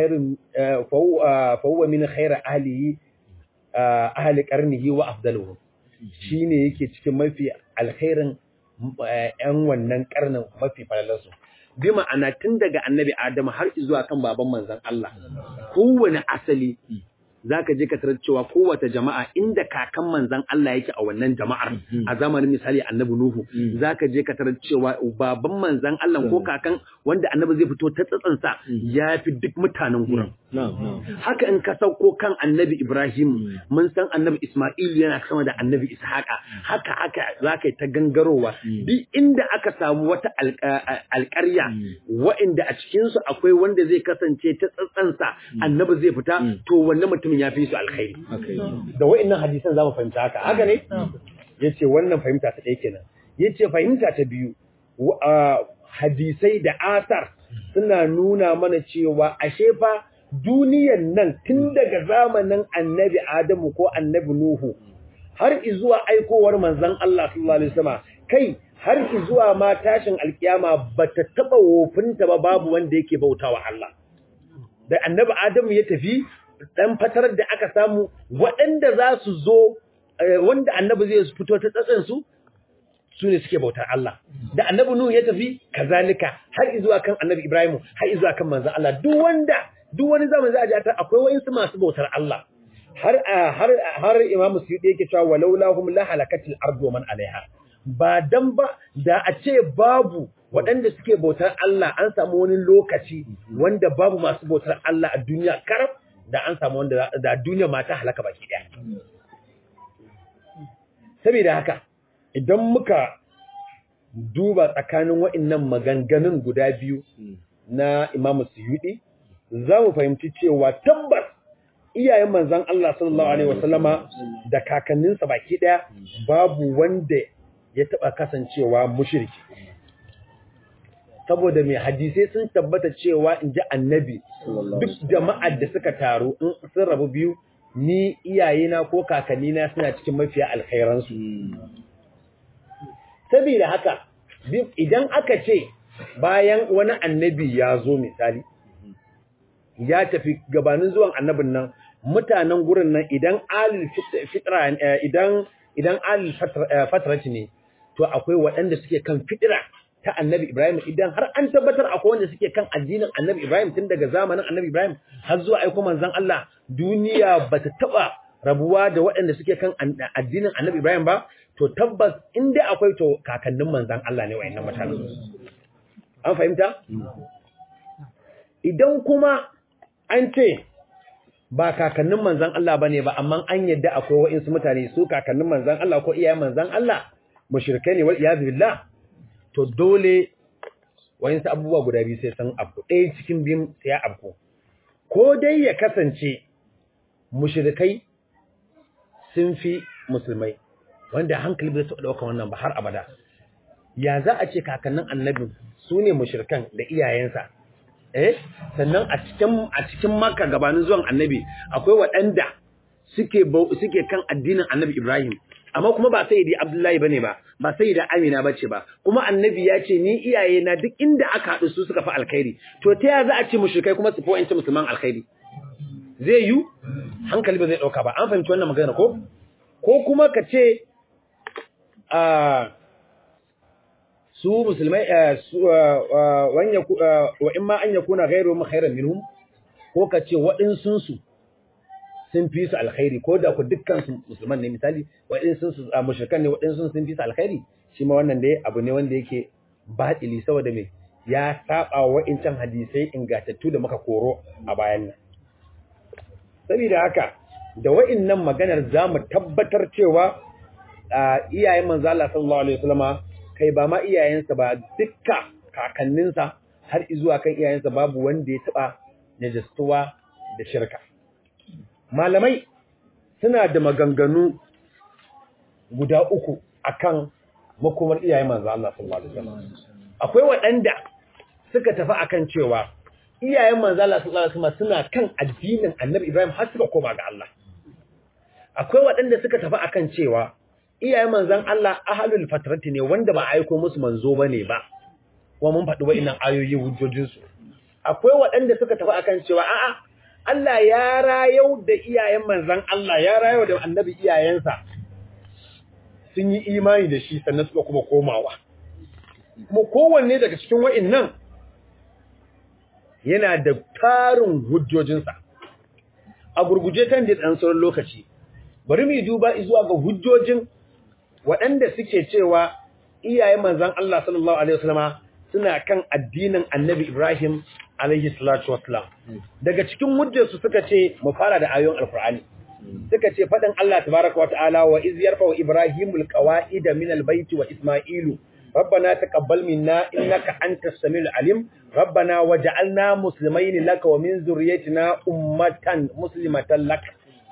fawwa min khaira ahlihi ahli qarnihi wa afdaluhu shine yake cikin mafi alkhairin ‘yan wannan karnin mafi falalarsu. bi ma'ana tun daga annabi Adamu har zuwa kan baban manzon Allah kowane asali zaka je ka tarar cewa kowace jama'a inda kakan manzon Allah yake a wannan jama'ar a zamanin misali annabi Nuhu zaka je ka tarar cewa baban manzon Allah ko kakan wanda annabi zai fito ta tsatsansa ya fi duk mutanen gurin haka in ka sauko kan annabi Ibrahim mun san annabi Isma'il yana sama da annabi Ishaqa haka haka zaka yi ta gangarowa duk inda aka samu wata alƙarya wa'inda a cikin su akwai wanda zai kasance ta tsatsansa annabi zai fita to wannan mutumin ya fi su alkhairi da wa'innan hadisan zamu fahimta haka haka ne yace wannan fahimta ta ɗaya kenan yace fahimta ta biyu hadisai da asar suna nuna mana cewa ashe fa duniyan nan tun daga zamanin annabi Adamu ko annabi Nuhu har izuwa aikowar manzon Allah sallallahu alaihi wasallam kai har izuwa ma tashin alkiyama bata taba wofinta ba babu wanda yake bautawa Allah da annabi Adamu ya tafi dan fatar da aka samu waɗanda za su zo wanda annabi zai fito ta tsatsan su su ne suke bautar Allah da annabi Nuhu ya tafi kazalika har izuwa kan annabi Ibrahim har izuwa kan manzon Allah duk wanda duk wani zamani za a ji ta akwai wayansu masu bautar Allah har har har Imam Suyuti yake cewa walaula hum la halakatil ardu man alaiha ba dan ba da a ce babu waɗanda suke bautar Allah an samu wani lokaci wanda babu masu bautar Allah a duniya karab da an samu wanda da duniya ma ta halaka baki daya saboda haka idan muka duba tsakanin wa'annan maganganun guda biyu na Imam Suyuti za mu fahimci cewa tabbas iyayen manzan Allah sallallahu Alaihi wasallama da kakanninsa baki ɗaya babu wanda ya taɓa kasancewa mushirki. Saboda mai hadisai sun tabbata cewa in ji annabi duk jama'ar da suka taru in sun rabu biyu ni iyayena ko kakannina suna cikin mafiya alkhairansu. Saboda haka idan aka ce bayan wani annabi ya zo misali, ya tafi gabanin zuwan annabin nan mutanen gurin nan idan alil fitra idan idan alil fatrati ne to akwai waɗanda suke kan fitra ta annabi Ibrahim idan har an tabbatar akwai wanda suke kan addinin annabi Ibrahim tun daga zamanin annabi Ibrahim har zuwa aiko manzon Allah duniya bata taba rabuwa da waɗanda suke kan addinin annabi Ibrahim ba to tabbas in dai akwai to kakannin manzon Allah ne wayannan mutanen an fahimta idan kuma an ce ba kakannin manzan Allah bane ba amma an yadda akwai wa'insu mutane su kakannin manzan Allah ko iyayen manzan Allah mushrikai ne wal iyaz billah to dole wa'insu abubuwa guda biyu sai san abu ɗaya cikin biyun sai ya abu ko dai ya kasance mushrikai sun fi musulmai wanda hankali bai taɓa ɗaukar wannan ba har abada ya za a ce kakannin annabin su ne mushrikan da iyayensa eh sannan a cikin a cikin Makka gabanin zuwan Annabi akwai waɗanda suke suke kan addinin Annabi Ibrahim amma kuma ba sayyidi Abdullahi bane ba ba sayyida Amina bace ba kuma Annabi ya ce ni iyaye na duk inda aka haɗu su suka fi alkhairi to ta ya za a ce mushrikai kuma su fi wa'anci musulman alkhairi zai yi hankali ba zai ɗauka ba an fahimci wannan magana ko ko kuma ka ce a su musulmai wa in ma an ya kuna gairu mu khairan minhum ko ka ce waɗansun su sun fi su alkhairi ko da ku dukkan su musulman ne misali waɗansun su mushrikan ne waɗansun sun fi su alkhairi shi ma wannan dai abu ne wanda yake batili saboda me ya saba wa wa'incan hadisai ingantattu da muka koro a bayan nan saboda haka da wa'innan maganar zamu tabbatar cewa iyayen manzo Allah sallallahu alaihi wasallama kai ba ma iyayensa ba dukka kakanninsa har izuwa kan iyayensa babu wanda ya taba najistuwa da shirka malamai suna da maganganu guda uku akan makomar iyayen manzo Allah sallallahu alaihi wasallam akwai waɗanda suka tafi akan cewa iyayen manzo Allah sallallahu alaihi wasallam suna kan addinin Annabi Ibrahim har suka koma ga Allah akwai waɗanda suka tafi akan cewa iyayen manzan Allah ahalul fatrati ne wanda ba aiko musu manzo bane ba kuma mun faɗi wa'annan ayoyi hujjojin su akwai waɗanda suka tafi akan cewa a'a Allah ya rayau da iyayen manzan Allah ya rayau da annabi iyayensa sun yi imani da shi sannan suka kuma komawa kuma kowanne daga cikin wa'annan yana da tarin hujjojinsa a gurguje kan da ɗan sauran lokaci bari mu duba zuwa ga hujjojin waɗanda suke cewa iyayen manzan Allah sallallahu Alaihi wasallama suna kan addinin annabi Ibrahim alaihi salatu wassalam daga cikin hujjarsu suka ce mu fara da ayoyin alqur'ani suka ce fadin Allah tabaaraka wa ta'ala wa iz yarfa wa ibrahimul qawaida min albayti wa isma'ilu ربنا تقبل منا إنك أنت السميع العليم ربنا وجعلنا مسلمين لك ومن ذريتنا أمة مسلمة لك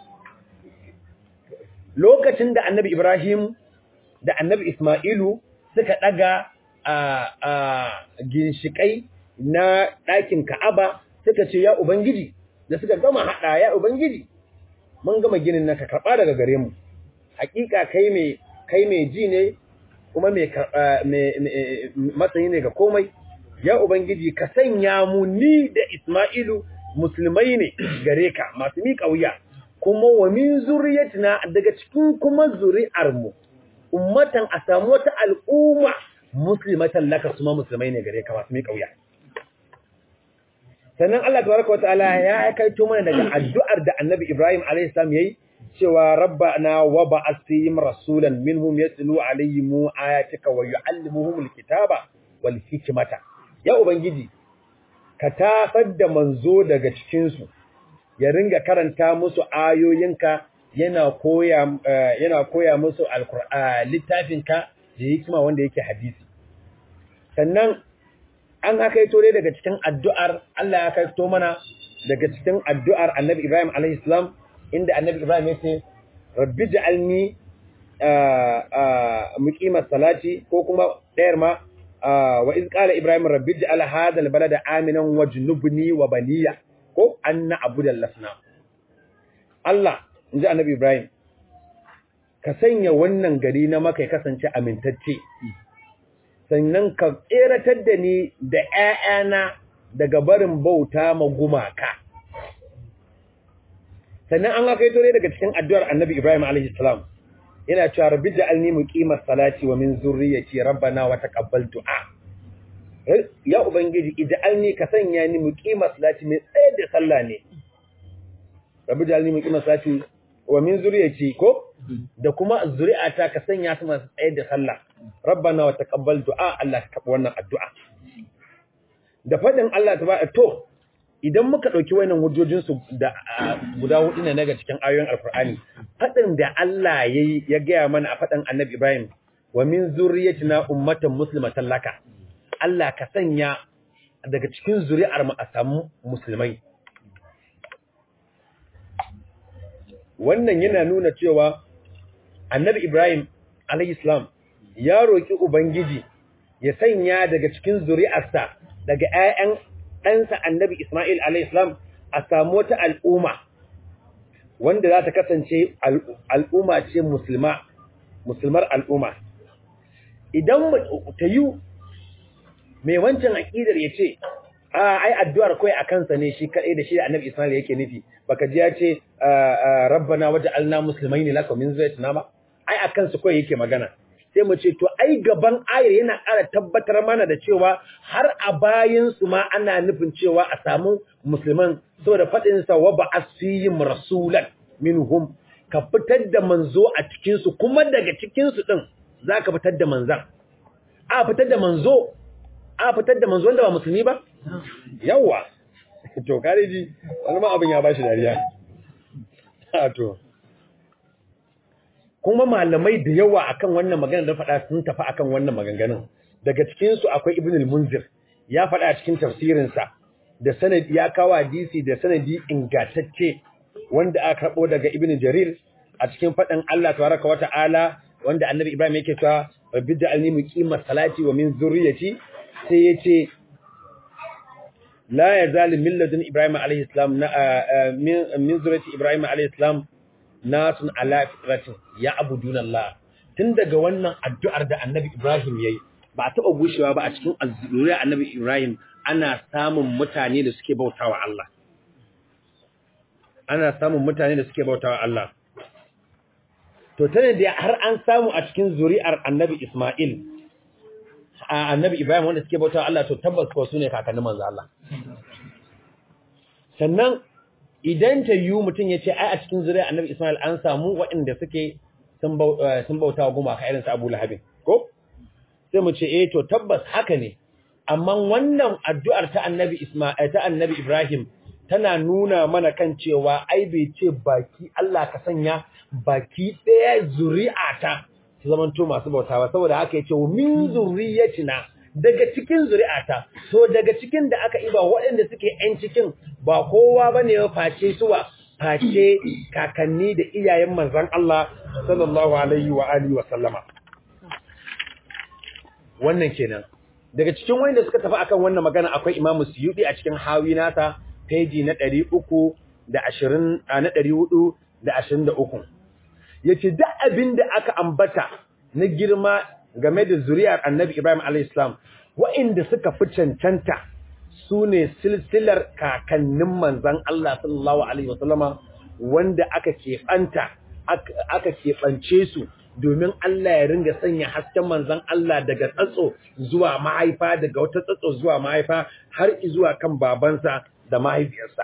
lokacin da annabi Ibrahim da annabi Ismailu suka daga a ginshikai na ɗakin Ka'aba suka ce ya Ubangiji da suka gama haɗa ya Ubangiji mun gama ginin naka karɓa daga gare mu hakika kai mai kai mai ji ne kuma mai matsayi ne ga komai ya ubangiji ka sanya mu ni da Isma'ilu musulmai ne gare ka masu miƙa wuya kuma wa min zuriyatina daga cikin kuma zuri'ar mu ummatan a samu wata al'umma muslimatan laka kuma musulmai ne gare ka masu miƙa wuya sannan Allah tabaraka wataala ya kaito mana daga addu'ar da Annabi Ibrahim alayhi salam yayi cewa rabbana wa ba'ath fihim rasulan minhum yatlu alayhim ayatika wa yu'allimuhum alkitaba wal hikmata ya ubangiji ka tafar da manzo daga cikin su ya ringa karanta musu ayoyinka yana koya yana koya musu alqur'ani littafinka da hikima wanda yake hadisi sannan an hakaito dai daga cikin addu'ar Allah ya hakaito mana daga cikin addu'ar Annabi Ibrahim alaihi salam inda Annabi Ibrahim ya ce rabbi ja'alni muqimas salati ko kuma ɗayar ma wa iz qala ibrahim rabbi ja'al hadha albalada aminan wajnubni wa baniya ko anna abudal lasna Allah inji Annabi Ibrahim ka sanya wannan gari na maka ya kasance amintacce sannan ka tseratar da ni da ‘ya'yana daga barin bauta ma gumaka. Sannan an haka ne daga cikin addu'ar annabi Ibrahim a.s. yana cewa rabbi ja'alni muqimar salati wa min zurriyyati rabbana wa taqabbal du'a. Ya Ubangiji, ija'alni ka sanya ni muqimar salati mai tsaye da sallah ne. Rabbi ja'alni muqimar salati wa min zurriyyati ko da kuma zuri'ata ka sanya su masu tsaye da sallah. rabbana wa taqabbal du'a Allah ka karbi wannan addu'a da fadin Allah tabaraka to idan muka dauki wannan hujjojin su da guda hudu ne daga cikin ayoyin alqur'ani fadin da Allah yayi ya gaya mana a fadin annabi Ibrahim wa min zurriyyatina ummatan muslimatan laka Allah ka sanya daga cikin zuri'ar mu a samu musulmai wannan yana nuna cewa annabi Ibrahim alayhi salam ya roƙi Ubangiji ya sanya daga cikin zuri'arsa daga ‘ya'yan ɗansa annabi Ismail alaihissalam a samu wata al'umma wanda za ta kasance al'umma ce musulma, musulmar al'umma. Idan ta yi mai wancan aƙidar ya ce, a ai addu'ar kawai a kansa ne shi kaɗai da shi da annabi Ismail yake nufi, baka ji ya ce, rabbana waje alna musulmai ne laka min zai tuna ba? Ai a kansu kawai yake magana. sai mu ce to ai gaban ayar yana ƙara tabbatar mana da cewa har a bayan su ma ana nufin cewa a samu musulman saboda faɗin sa wa ba asfihim rasulan minhum ka fitar da manzo a cikin su kuma daga cikin su din zaka fitar da manzan a fitar da manzo a fitar da manzo wanda ba musulmi ba yawa to kare ji wani ma abin ya bashi dariya a to kuma malamai da yawa akan wannan magana da faɗa sun tafi akan wannan maganganun daga cikin su akwai ibn al-munzir ya faɗa a cikin tafsirin sa da sanadi ya kawo hadisi da sanadi ingantacce wanda aka karbo daga ibn jarir a cikin faɗan Allah tabaraka wa ta'ala wanda annabi ibrahim yake cewa rabbi ja'alni muqima salati wa min zurriyyati sai yace la yazal min ladun ibrahim alayhi salam min zurriyyati ibrahim alayhi salam nasun ala fitratin ya abudun Allah tun daga wannan addu'ar da annabi Ibrahim yayi ba a taɓa gushewa ba a cikin zuriyar annabi Ibrahim ana samun mutane da suke bautawa Allah ana samun mutane da suke bautawa Allah to tane da har an samu a cikin zuri'ar annabi Isma'il a annabi Ibrahim wanda suke bautawa Allah to tabbas ko su ne kakannin manzo Allah sannan idan ta yi mutum ya ce ai a cikin zuriya annabi Ismail an samu waɗanda suke sun bauta wa gumaka irinsu Abu Lahabin ko sai mu ce eh to tabbas haka ne amma wannan addu'ar ta annabi Isma'il ta annabi Ibrahim tana nuna mana kan cewa ai bai ce baki Allah ka sanya baki ɗaya zuri'ata su zamanto masu bautawa saboda haka yace min zuriyatina daga cikin zuri'ata to daga cikin da aka iba waɗanda suke ƴan cikin ba kowa bane ya face suwa face kakanni da iyayen manzon Allah sallallahu alaihi wa alihi wa sallama wannan kenan daga cikin wanda suka tafi akan wannan magana akwai Imam Suyuti a cikin hawi nasa peji na 320 na 423 yace duk abin da aka ambata na girma game da zuriyar Annabi Ibrahim alayhis salam waɗanda suka fi cancanta sune silsilar kakannin manzon Allah sallallahu alaihi wasallama wanda aka keɓanta aka keɓance su domin Allah ya ringa sanya hasken manzon Allah daga tsatso zuwa mahaifa daga wata tsatso zuwa mahaifa har zuwa kan babansa da mahaifiyarsa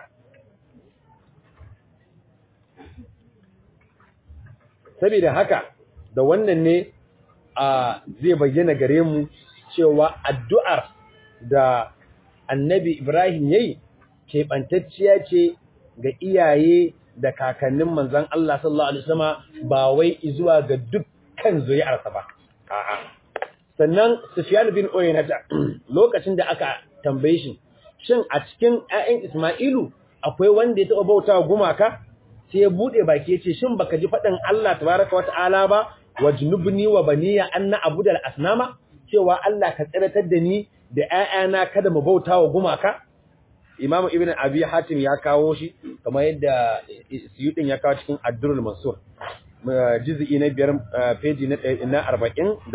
saboda haka da wannan ne a zai bayyana gare mu cewa addu'ar da annabi Ibrahim yayi keɓantacciya ce ga iyaye da kakannin manzon Allah sallallahu alaihi wasallam ba wai zuwa ga dukkan zuriyarsa ba a'a sannan Sufyan bin Uyayna lokacin da aka tambaye shi shin a cikin ƴaƴan Isma'ilu akwai wanda ya taɓa bautawa gumaka sai ya bude baki yace shin baka ji faɗin Allah tabaraka wa ta'ala ba wajnubni wa baniya anna abudal asnama cewa Allah ka tsiratar da ni da ƴaƴana kada mu bautawa gumaka Imam Ibn Abi Hatim ya kawo shi kamar yadda Suyutin ya kawo cikin Ad-Durrul Mansur juz'i na biyar page na 47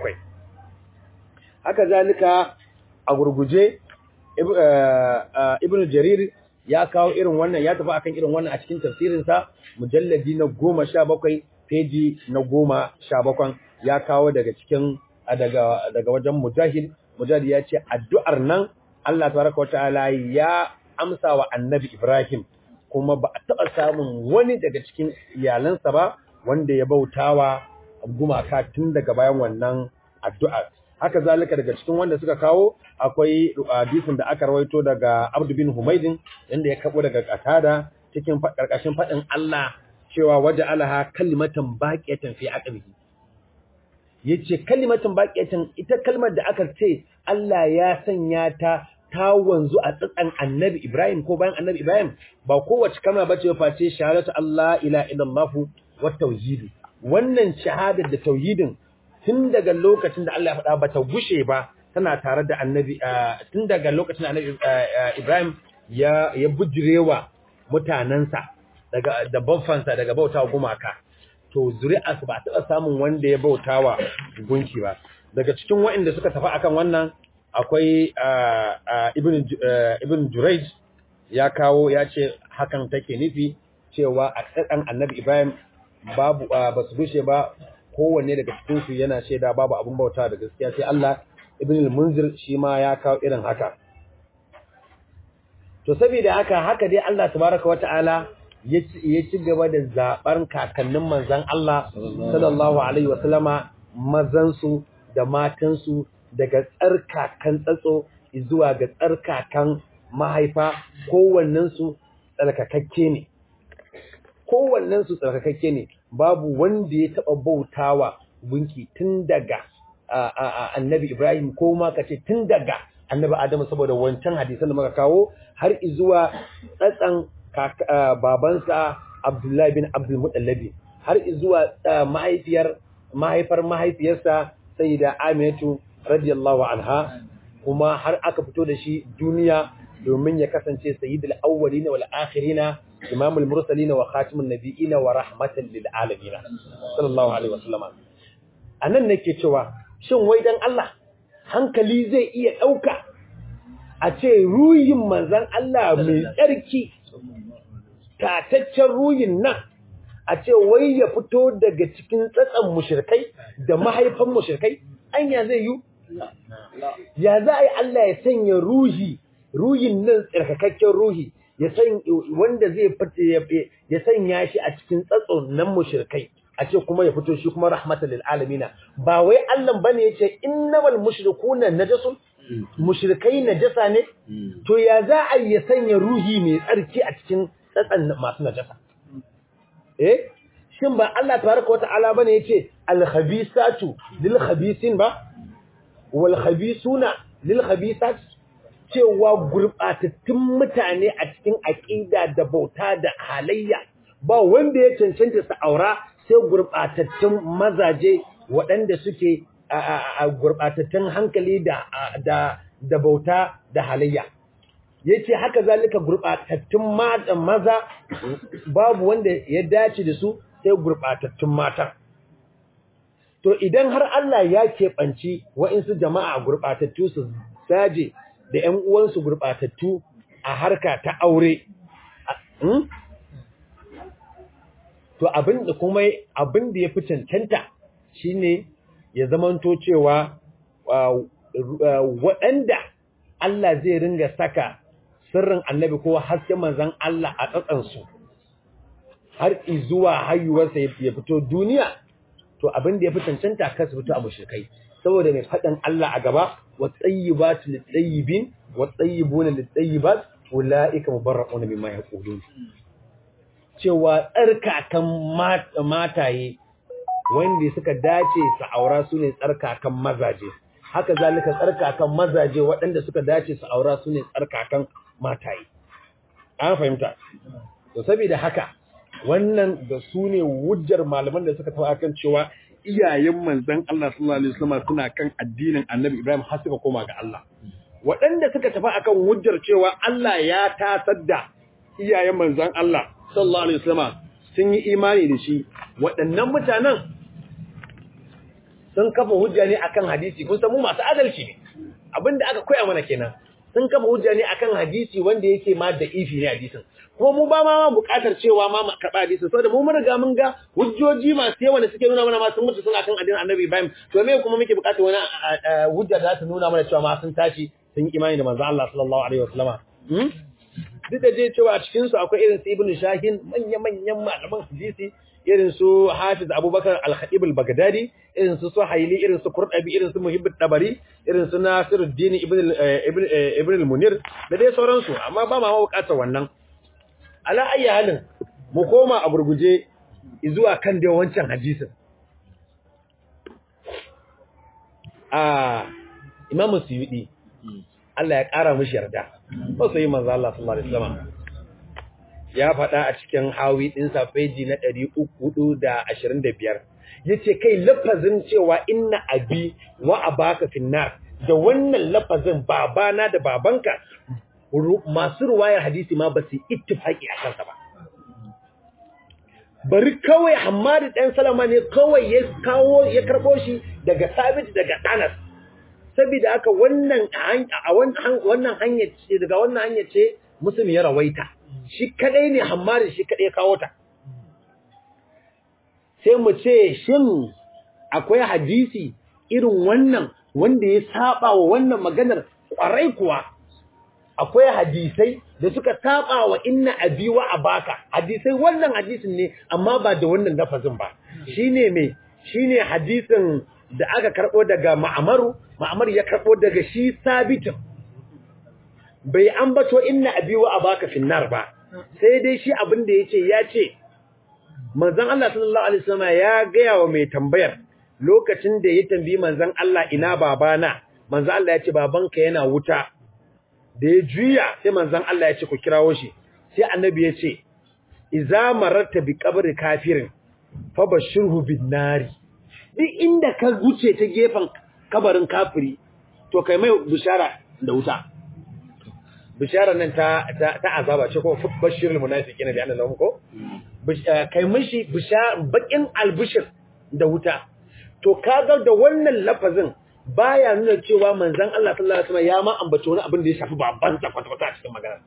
haka zalika a gurguje Ibn Jarir ya kawo irin wannan ya tafi akan irin wannan a cikin tafsirin sa mujalladi na 17 page na 17 ya kawo daga cikin daga daga wajen Mujahid Mujahid ya ce addu'ar nan Allah tabaraka wa ta'ala ya amsa wa annabi Ibrahim kuma ba a taɓa samun wani daga cikin iyalansa ba wanda ya bautawa gumaka tun daga bayan wannan addu'a. Haka zalika daga cikin wanda suka kawo akwai hadisin da aka rawaito daga Abdu bin Humaydin inda ya kabo daga Qatada cikin karkashin faɗin Allah cewa waje alaha kalimatan baqiyatan fi aqbihi yace kalimatan baqiyatan ita kalmar da aka ce Allah ya sanya ta ta wanzu a tsatsan annabi Ibrahim ko bayan annabi Ibrahim ba kowace kalma ba ce face shahadatu Allah ila illallah wa tauhid wannan shahadar da tauhidin tun daga lokacin da Allah ya faɗa ba ta gushe ba tana tare da annabi tun daga lokacin da annabi Ibrahim ya ya bujirewa mutanansa daga da baffansa daga bautawa gumaka to zuri'a ba taɓa samun wanda ya bautawa gunki ba daga cikin waɗanda suka tafi akan wannan akwai ibn Jurayj ya kawo ya ce hakan take nufi cewa a tsakan annabi Ibrahim babu ba su gushe ba kowanne daga cikin su yana shaida babu abun bauta da gaskiya sai Allah ibn al-Munzir shi ma ya kawo irin haka to saboda haka haka dai Allah tabaraka wata'ala ya ci gaba da zabar kakannin manzon Allah sallallahu alaihi wasallama mazan su da matan su daga tsarkakan tsatso zuwa ga tsarkakan mahaifa kowannensu tsarkakakke ne kowannensu tsarkakakke ne babu wanda ya taɓa bautawa gunki tun daga annabi Ibrahim ko ma kace tun daga annabi Adamu saboda wancan hadisan da muka kawo har zuwa tsatsan babansa Abdullahi bin Abdul Muttalib har zuwa mahaifiyar mahaifar mahaifiyarsa Sayyida Aminatu radiyallahu anha kuma har aka fito da shi duniya domin ya kasance sayyidul awwalina wal akhirina imamul mursalina wa khatimun nabiyina wa rahmatan lil alamin sallallahu alaihi wasallam anan nake cewa shin wai dan Allah hankali zai iya dauka a ce ruyin manzon Allah mai tsarki tataccen ruyin nan a ce wai ya fito daga cikin tsatsan mushrikai da mahaifan mushrikai anya zai yi ya za a yi Allah ya sanya ruhi ruhin nan tsarkakakken ruhi ya san wanda zai ya sanya shi a cikin tsatson nan mushrikai a ce kuma ya fito shi kuma rahmatan lil alamin ba wai Allah bane yace innamal mushrikuna najasun mushrikai najasa ne to ya za a yi sanya ruhi mai tsarki a cikin tsatsan masu najasa eh shin ba Allah tabaraka wa ta'ala bane yace al-khabisatu lil khabisin ba wal khabisuna lil khabisat cewa gurbatattun mutane a cikin aqida da bauta da halayya ba wanda ya cancanta su aura sai gurbatattun mazaje waɗanda suke a gurbatattun hankali da da da bauta da halayya yace haka zalika gurbatattun maza babu wanda ya dace da su sai gurbatattun mata to idan har Allah ya keɓanci wa'insu jama'a gurbatattu su saje da ƴan uwansu gurbatattu a harka ta aure to abin da kuma abin da ya fi cancanta shine ya zamanto cewa waɗanda Allah zai ringa saka sirrin annabi ko hasken manzan Allah a tsatsansu har zuwa hayuwarsa ya fito duniya to abin da ya fi cancanta kasu fito a mushrikai saboda mai faɗin Allah a gaba wa tsayyibatu lit-tayyibin wa tsayyibuna lit-tayyibat ulaika mubarra'una mimma yaqulun cewa tsarkakan mataye wanda suka dace su aura su ne tsarkakan mazaje haka zalika tsarkakan mazaje waɗanda suka dace su aura su ne tsarkakan mataye an fahimta to saboda haka wannan da su ne wujjar malaman da suka taɓa kan cewa iyayen manzon Allah sallallahu alaihi wasallam suna kan addinin Annabi Ibrahim har suka koma ga Allah waɗanda suka tafi akan wujjar cewa Allah ya tasar da iyayen manzon Allah sallallahu alaihi wasallam sun yi imani da shi waɗannan mutanen sun kafa hujja ne akan hadisi kun san mu masu adalci ne abinda aka koya mana kenan sun kafa hujja ne akan hadisi wanda yake ma da ifi ne hadisin kuma mu ba ma buƙatar cewa ma karɓa hadisin saboda mu mun riga mun ga hujjoji masu yawa da suke nuna mana ma sun mutu suna kan addinin Annabi Ibrahim to me kuma muke buƙatar wani hujja da za ta nuna mana cewa ma sun tashi sun yi imani da manzo Allah sallallahu alaihi wasallama duk da je cewa a cikin su akwai irin su Ibn Shahin manya-manyan malaman hadisi irin su Hafiz Abubakar Al-Khatib Al-Baghdadi irin su Suhaili irin su Qurtubi irin su Muhibb Tabari irin su Nasiruddin Ibn Ibn Ibn Al-Munir da dai sauransu amma ba ma bukatar wannan ala ayyi halin mu koma a gurguje zuwa kan dai wancan hadisin a Imam Suyuti Allah ya ƙara mishi yarda ba sai manzo Allah sallallahu alaihi wasallam ya faɗa a cikin hawi ɗinsa feji na 325 yace kai lafazin cewa inna abi wa abaka finnar da wannan lafazin babana da babanka masu ruwayar hadisi ma ba su ittifaki a kansa ba bari kawai Hammadu ɗan Salama ne kawai ya kawo ya karɓo shi daga Sabit daga Anas saboda haka wannan a wannan hanyar ce daga wannan hanyar ce musulmi ya rawaita shi kadai ne Hammadu shi kadai kawo ta sai mu ce shin akwai hadisi irin wannan wanda ya saba wa wannan maganar kwarai kuwa akwai hadisai da suka saba wa inna abi wa abaka hadisai wannan hadisin ne amma ba da wannan lafazin ba shine me shine hadisin da aka karbo daga ma'amaru ma'amar ya karbo daga shi sabitin bai ambato inna abi wa abaka finnar ba sai dai shi abin da yace ya ce manzon Allah sallallahu alaihi wasallam ya gaya wa mai tambayar lokacin da ya tambayi manzon Allah ina babana manzon Allah ya ce babanka yana wuta da ya juya sai manzon Allah ya ce ku kirawo shi sai annabi ya ce iza mararta bi qabri kafirin fa bashirhu bin nari duk inda ka wuce ta gefen kabarin kafiri to kai mai bishara da wuta bishara nan ta ta azaba ce ko bashirul munafiqina bi anna lahum ko kai mishi bishara bakin albishir da wuta to kaga da wannan lafazin baya nuna cewa manzon Allah sallallahu alaihi wasallam ya ma ambaci wani abin da ya shafi baban sa kwata kwata cikin magana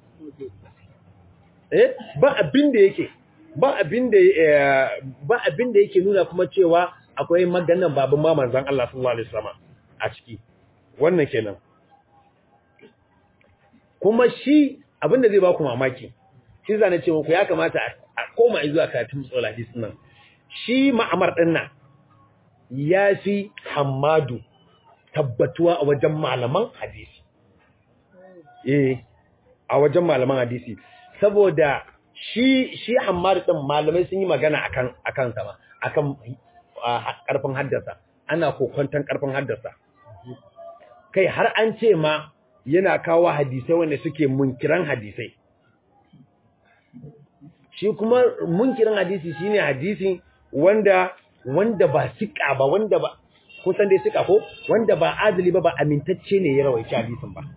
eh ba abin da yake ba abin da ba abin da yake nuna kuma cewa akwai maganan baban ma manzon Allah sallallahu alaihi wasallam a ciki wannan kenan kuma shi abin da zai ba ku mamaki shi zane ce muku ya kamata a koma zuwa karatun tsola hadis nan shi ma'amar din nan ya fi Hammadu tabbatuwa a wajen malaman hadisi eh a wajen malaman hadisi saboda shi shi Hammad din malamai sun yi magana akan akan sa ma akan karfin haddasa ana kokonton karfin haddasa kai har an ce ma yana kawo hadisai wanda suke munkiran hadisai shi kuma munkiran hadisi shine hadisi wanda wanda ba sika ba wanda ba kun san dai sika ko wanda ba adali ba ba amintacce ne ya rawaici hadisin ba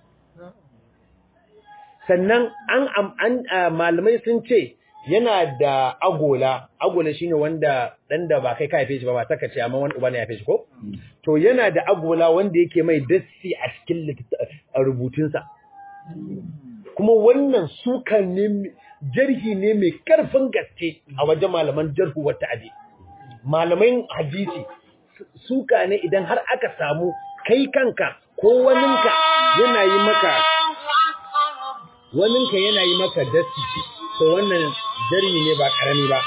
sannan an an malamai sun ce yana da agola agola shine wanda dan da ba kai ka haife shi ba ba saka ce amma wani uba ne ya haife shi ko to yana da agola wanda yake mai dassi a cikin rubutunsa kuma wannan sukan ne jarhi ne mai karfin gaske a wajen malaman jarhu wata ade malaman hadisi suka ne idan har aka samu kai kanka ko waninka yana yi maka waninka yana yi maka dasti to wannan jarhi ne ba karami ba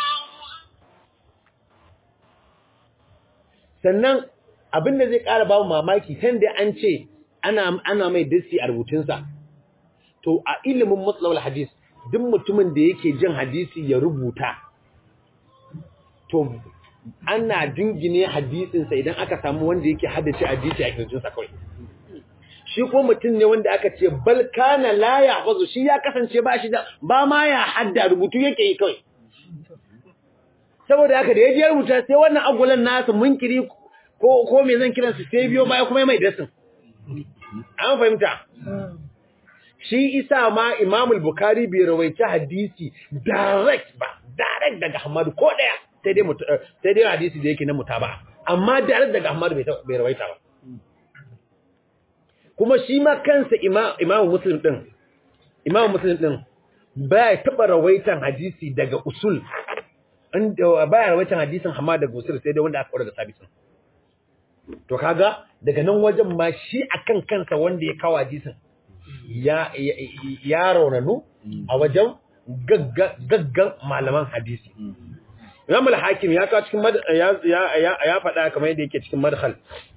sannan abin da zai ƙara ba mamaki kan da an ce ana ana mai dasti a rubutunsa to a ilimin matsalawar hadis duk mutumin da yake jin hadisi ya rubuta to ana dingine hadisinsa idan aka samu wanda yake haddace hadisi a kirjinsa kawai shi ko mutum ne wanda aka ce bal kana la yahfazu shi ya kasance ba shi da ba ma ya hadda rubutu yake yi kawai saboda haka da ya je rubuta sai wannan agulan nasa munkiri ko ko me zan kiransa sai biyo baya kuma mai dasin an fahimta shi isa ma imamul bukari bai rawaita hadisi direct ba direct daga Ahmad ko daya sai dai sai dai hadisi da yake na mutaba amma direct daga Ahmad bai rawaita ba kuma shi ma kansa imamu muslim din imamu muslim din baya taba rawaitan hadisi daga usul inda baya rawaitan hadisin Ahmad daga usul sai dai wanda aka daga sabitin to kaga daga nan wajen ma shi akan kansa wanda ya kawo hadisin ya ya raunanu a wajen gaggan malaman hadisi Imam al-Hakim ya kawo cikin ya ya ya faɗa kamar yadda yake cikin madkhal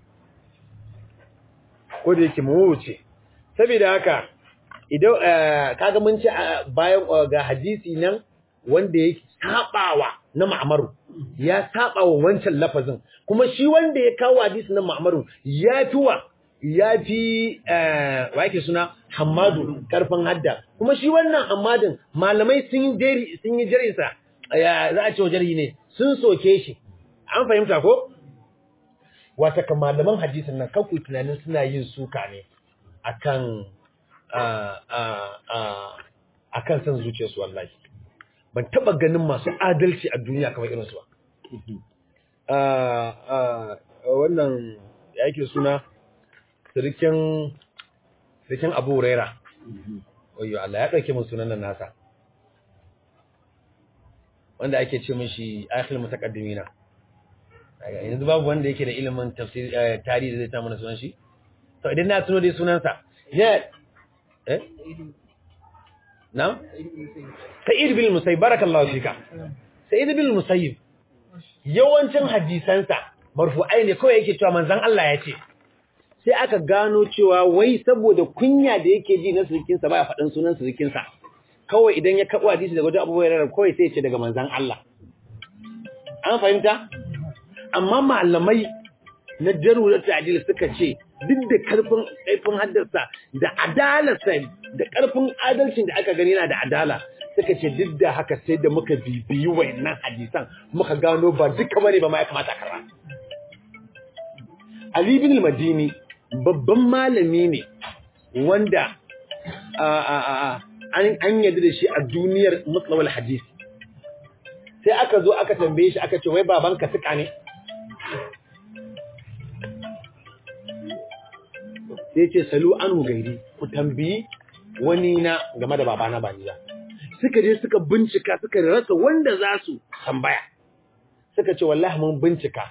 ko da yake mawuce saboda haka idan kaga mun ci bayan ga hadisi nan wanda yake sabawa na Ma'maru ya sabawa wancan lafazin kuma shi wanda ya kawo hadisi na Ma'maru ya fi wa ya fi wa yake suna Hamadu karfin hadda kuma shi wannan Hamadin malamai sun yi sun yi jarinsa za a ce wa jari ne sun soke shi an fahimta ko wata kan malaman hadisin nan kanku tunanin suna yin suka ne akan akan san zuciyarsu wallahi ban taba ganin masu adalci a duniya kamar irin su ba wannan yake suna sirikin sirikin Abu Huraira oyo Allah ya dauke mun sunan nan nasa wanda ake ce mishi akhil mutaqaddimina yanzu babu wanda yake da ilimin tafsir tarihi da zai ta mana sunan shi to idan na tuno dai sunansa ya eh na Sa'id bin Musayyib barakallahu fika Sa'id bin Musayyib yawancin hadisansa marfu'ai ne kawai yake cewa manzon Allah ya ce sai aka gano cewa wai saboda kunya da yake ji na surikinsa baya faɗin sunan surikinsa kawai idan ya kaɓo hadisi daga wajen abubuwa yarar kawai sai ya ce daga manzan Allah an fahimta amma malamai na jarurar ta'adil suka ce duk da karfin kaifin haddarsa da adalarsa da karfin adalcin da aka gani yana da adala suka ce duk da haka sai da muka bibiyi wayannan hadisan muka gano ba duka bane ba ma ya kamata a karra Ali bin al-Madini babban malami ne wanda an yadda da shi a duniyar mutlawal hadisi sai aka zo aka tambaye shi aka ce wai babanka suka ne sai ce salu anu gairi ku tambayi wani na game da babana ba ni ba suka je suka bincika suka rasa wanda za su tambaya suka ce wallahi mun bincika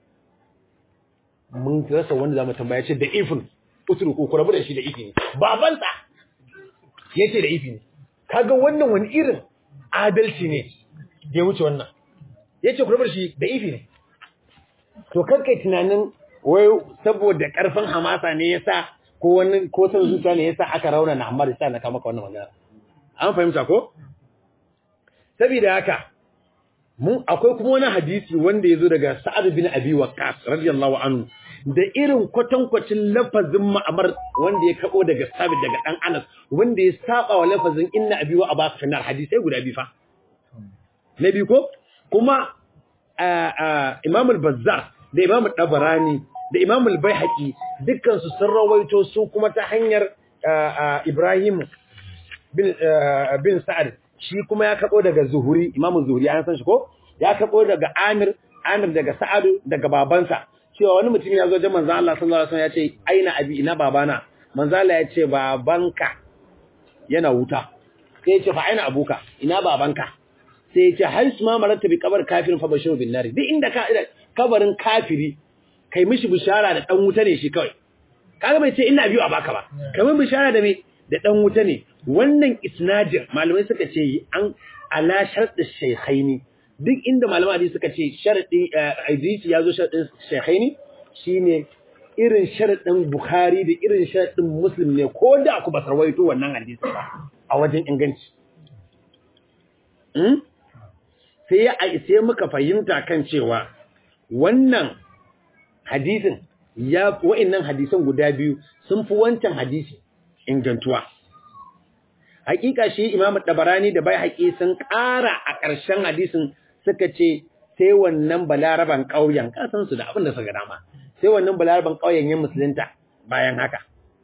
mun rasa wanda za mu tambaya ce da ifin usuru ko ku rabu da shi da ifi ne babansa ya ce da ifi ne kaga wannan wani irin adalci ne da ya wuce wannan ya ce ku rabu da shi da ifi ne to kai tunanin wai saboda karfin hamasa ne yasa ko wani ko san zuciya ne yasa aka rauna na Ammar sai na kama maka wannan magana an fahimta ko saboda haka mun akwai kuma wani hadisi wanda yazo daga Sa'ad bin Abi Waqqas radiyallahu anhu da irin kwatankwacin lafazin ma'amar wanda ya kabo daga Sabit daga dan Anas wanda ya saba wa lafazin inna abi wa abaka finar hadisai guda biyu fa na biyu ko kuma Imam al-Bazzar da Imam al-Tabarani da Imam al-Baihaqi dukkan su sun rawaito su kuma ta hanyar Ibrahim bin bin Sa'ad shi kuma ya kabo daga Zuhuri Imam Zuhuri an san shi ko ya kabo daga Amir Amir daga Sa'adu daga babansa cewa wani mutum ya zo da manzo Allah sallallahu alaihi wasallam ya ce aina abi ina babana manzo Allah ya ce babanka yana wuta sai ya ce fa aina abuka ina babanka sai ya ce har su ma marata bi kabar kafirin fa bashiru bin nari duk inda ka kabarin kafiri kai mishi bishara da dan wuta ne shi kawai kaga bai ce ina biyu a baka ba kamar bishara da me da dan wuta ne wannan isnadin malamai suka ce an ala shartu shaykhaini duk inda malaman hadisi suka ce sharadi hadisi yazo sharadin shaykhaini shine irin sharadin bukhari da irin sharadin muslim ne ko da ku ba sarwaito wannan hadisi ba a wajen inganci sai ya sai muka fahimta kan cewa wannan hadisin ya wa'annan hadisan guda biyu sun fi wancan hadisi ingantuwa hakika shi imamu dabarani da bai haƙi sun ƙara a ƙarshen hadisin suka ce sai wannan balaraban ƙauyen kasan su da abin da suka dama sai wannan balaraban ƙauyen ya musulunta bayan haka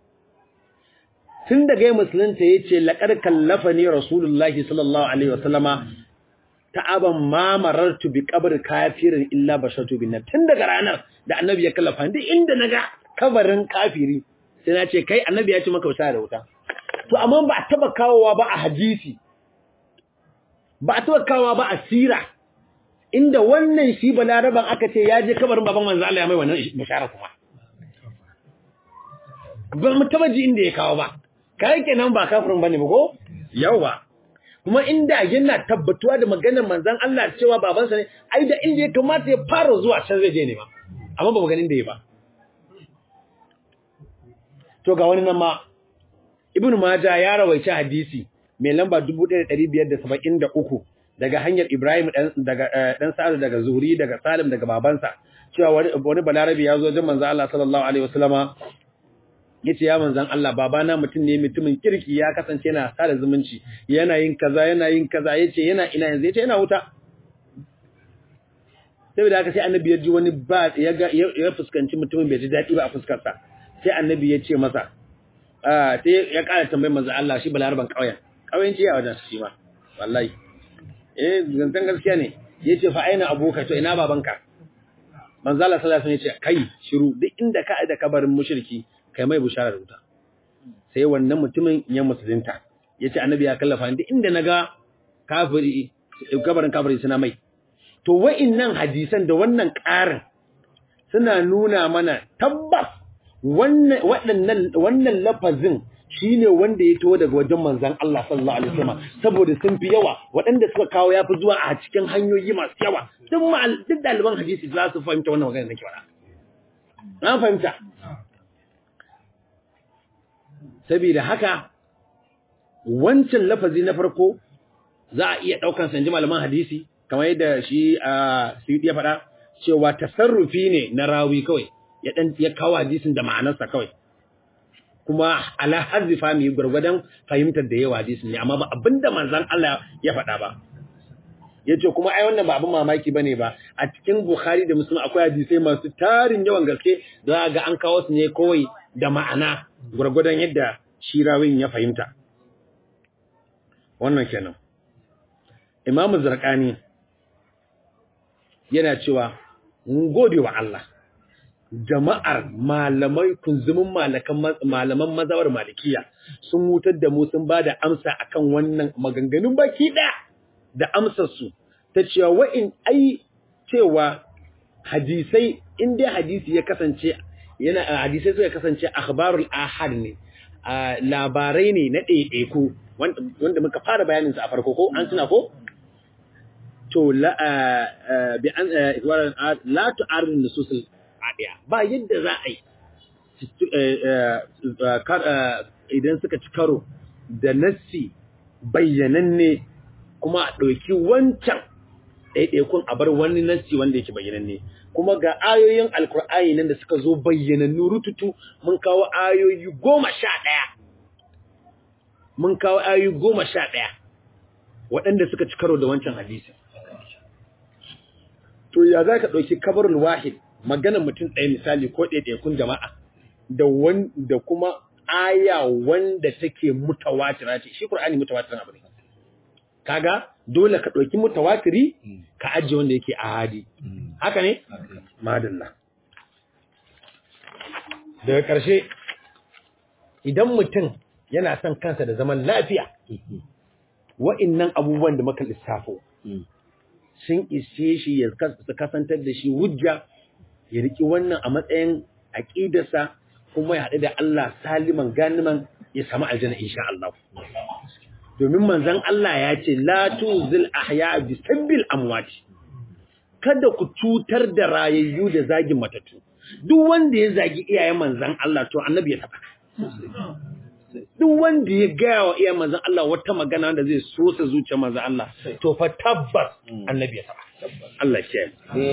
tun daga ya musulunta ya ce laƙar kallafa ne rasulullahi sallallahu alaihi wasallama ta'aban ma marartu bi qabr kafirin illa bashatu bin tun daga ranar da annabi ya kallafa duk inda naga kabarin kafiri sai na ce kai annabi ya ce maka wuta da wuta to amma ba a taba kawowa ba a hadisi ba a taba kawowa ba a sira inda wannan shi balaraban aka ce ya je kabarin baban manzo Allah ya mai wannan bishara kuma ba mu taba ji inda ya kawo ba kai kenan ba kafirin bane ba ko yawa kuma inda yana tabbatuwa da maganar manzon Allah cewa babansa ne ai da inda ya kamata ya fara zuwa can zai je ne ma amma ba mu ganin da ya ba to ga wani nan ma Ibn Majah ya rawaice hadisi mai lamba 1573 daga hanyar Ibrahim dan daga dan Sa'ad daga Zuhri daga Salim daga babansa cewa wani balarabi ya zo wajen manzon Allah sallallahu alaihi wasallama yace ya manzon Allah babana mutum ne mutumin kirki ya kasance yana sada zumunci yana yin kaza yana yin kaza yace yana ina yanzu yace yana wuta saboda haka sai annabi ya ji wani ba ya ga ya fuskanci mutumin bai ji dadi ba a fuskar sa sai annabi ya ce masa ah sai ya ƙara tambayar manzon Allah shi balaraban kauyen kauyen ce ya wajen shi ma wallahi eh zantan gaskiya ne yace fa aina abuka to ina babanka manzo Allah sallallahu alaihi wasallam yace kai shiru duk inda ka da kabarin mushriki kai mai bushara da wuta sai wannan mutumin ya musulunta yace annabi ya kallafa ni inda naga kafiri kabarin kafiri suna mai to wa'innan hadisan da wannan ƙarin suna nuna mana tabbas wannan waɗannan wannan lafazin shine wanda ya tawo daga wajen manzon Allah sallallahu alaihi wasallam saboda sun fi yawa waɗanda suka kawo yafi zuwa a cikin hanyoyi masu yawa duk duk daliban hadisi za su fahimta wannan magana nake faɗa an fahimta saboda haka wancan lafazi na farko za a iya ɗaukan sanji malaman hadisi kamar yadda shi a Suyuti ya faɗa cewa tasarrufi ne na rawi kawai ya dan ya kawo hadisin da ma'anarsa kawai kuma ala hazzifa mu gurgurdan fahimtar da yawa hadisin ne amma ba abinda manzon Allah ya faɗa ba yace kuma ai wannan ba abin mamaki bane ba a cikin Bukhari da Muslim akwai hadisai masu tarin yawan gaske za ga an kawo su ne kawai da ma'ana gurgurdan yadda shi rawin ya fahimta wannan kenan Imam Zarqani yana cewa mun gode wa Allah jama'ar malamai kunzumin malakan malaman mazawar malikiya sun mutar da mu sun bada amsa akan wannan maganganun baki daya da amsar su ta cewa wa'in ai cewa hadisai in dai hadisi ya kasance yana hadisai suka kasance akhbarul ahad ne labarai ne na ɗaiɗaiku wanda muka fara bayanin sa a farko ko an tuna ko to la bi an la tu'arid nusus ɗaya ba yadda za a yi idan suka ci karo da nassi bayyananne kuma a ɗauki wancan ɗaiɗaikun a bar wani nassi wanda yake bayyananne kuma ga ayoyin alkur'ani nan da suka zo bayyanannu rututu mun kawo ayoyi goma sha ɗaya mun kawo ayoyi goma sha ɗaya waɗanda suka ci karo da wancan hadisi to ya za ka ɗauki kabarul wahid maganar mutum ɗaya misali ko ɗaiɗaikun jama'a da da kuma aya wanda take mutawatira ce shi Qur'ani mutawatirin abu ne kaga dole ka ɗauki mutawatiri ka ajiye wanda yake ahadi haka ne madalla daga ƙarshe idan mutum yana son kansa da zaman lafiya wa'innan abubuwan da muka lissafo sun ishe shi ya kasantar da shi hujja ya riki wannan a matsayin aƙidarsa kuma ya haɗu da Allah saliman ganiman ya samu aljanna insha Allah domin manzon Allah ya ce la tuzil ahya bi sabbil amwati kada ku cutar da rayayyu da zagin matatu duk wanda ya zagi iyayen manzon Allah to annabi ya taba duk wanda ya gaya wa iyayen manzon Allah wata magana da zai so sa zuciyar manzon Allah to fa tabbas annabi ya taba Allah shi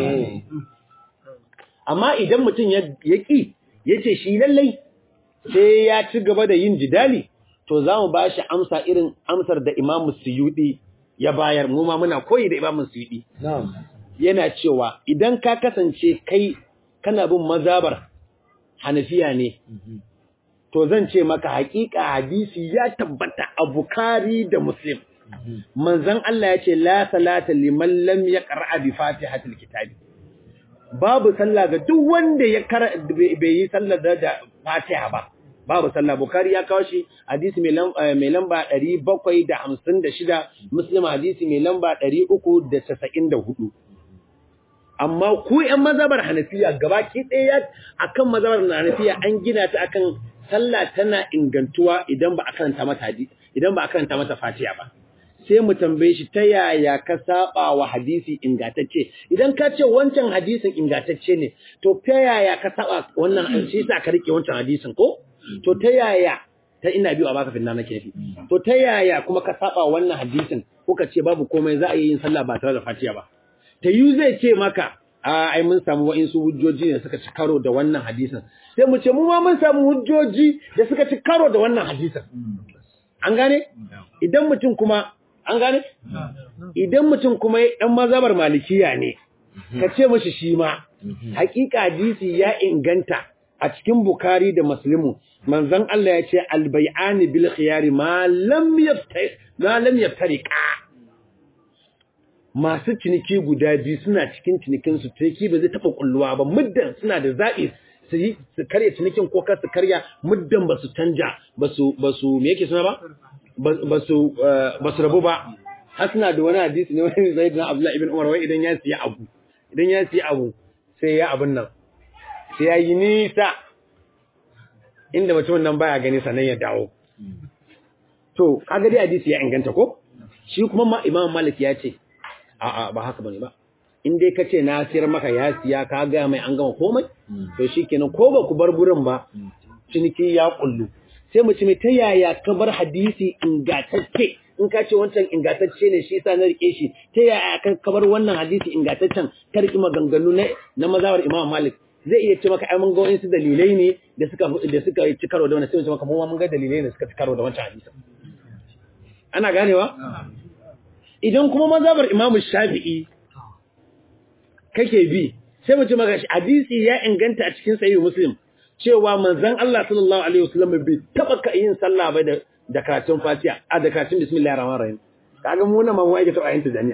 amma idan mutum ya ki yace shi lallai sai ya ci gaba da yin jidali to za mu ba shi amsa irin amsar da Imam Suyudi ya bayar mu ma muna koyi da Imam Suyudi yana cewa idan ka kasance kai kana bin mazabar Hanafiya ne to zan ce maka hakika hadisi ya tabbata a Bukhari da Muslim manzon Allah ya ce la salata liman lam yaqra bi fatihatil kitabi babu sallah ga duk wanda ya bai yi sallar da Fatiha ba babu sallah Bukhari ya kawo shi hadisi mai lamba 756 Muslim hadisi mai lamba 394 amma ku ƴan mazhabar Hanafiya gabaki ɗaya akan mazhabar Hanafiya an gina ta akan sallah tana ingantuwa idan ba a karanta mata hadisi idan ba a karanta mata Fatiha ba sai mu tambaye shi ta yaya ka saba wa hadisi ingantacce idan ka ce wancan hadisin ingantacce ne to ta yaya ka saba wannan shi sa ka rike wancan hadisin ko to ta yaya ta ina biyu a baka finna nake fi to ta yaya kuma ka saba wannan hadisin ko ka ce babu komai za a yi yin sallah ba tare da fatiha ba ta yu zai ce maka a ai mun samu wa'insu hujjoji ne suka ci karo da wannan hadisin sai mu ce mu ma mun samu hujjoji da suka ci karo da wannan hadisin an gane idan mutum kuma an gane idan mutum kuma ɗan mazabar malikiya ne ka ce mashi shi ma hakika hadisi ya inganta a cikin bukari da muslimu manzon Allah ya ce albay'ani bil khiyari ma lam yaftari ma lam yaftariqa masu ciniki guda biyu suna cikin cinikin su take ba zai taba kulluwa ba muddan suna da zabi su yi su karya cinikin ko kar su karya muddan ba su canja ba su ba su me yake suna ba ba su ba su rabu ba har suna da wani hadisi ne wani zai da Abdullah ibn Umar wai idan ya siya abu idan ya siya abu sai ya abun nan sai ya yi nisa inda mutumin nan baya gani sannan ya dawo to kaga dai hadisi ya inganta ko shi kuma ma Imam Malik ya ce a'a ba haka bane ba in dai kace na siyar maka ya siya ka ga mai an gama komai to shikenan ko ba ku bar gurin ba ciniki ya kullu sai mu ci mai ta yaya ka bar hadisi ingantacce in ka ce wancan ingantacce ne shi yasa na rike shi ta yaya ka bar wannan hadisi ingantaccen ka riki maganganu na na mazhabar Imam Malik zai iya ce maka ai mun ga wasu dalilai ne da suka da suka ci karo da wannan sai mu ce maka mun mun ga dalilai ne suka ci karo da wancan hadisin ana ganewa idan kuma mazhabar Imam Shafi'i kake bi sai mu ce maka hadisi ya inganta a cikin sahih Muslim cewa manzon Allah sallallahu alaihi wasallam bai taba ka yin sallah ba da da karatun Fatiha a da karatun bismillahir rahmanir rahim kaga mu na mamu ake taba yin tijaniya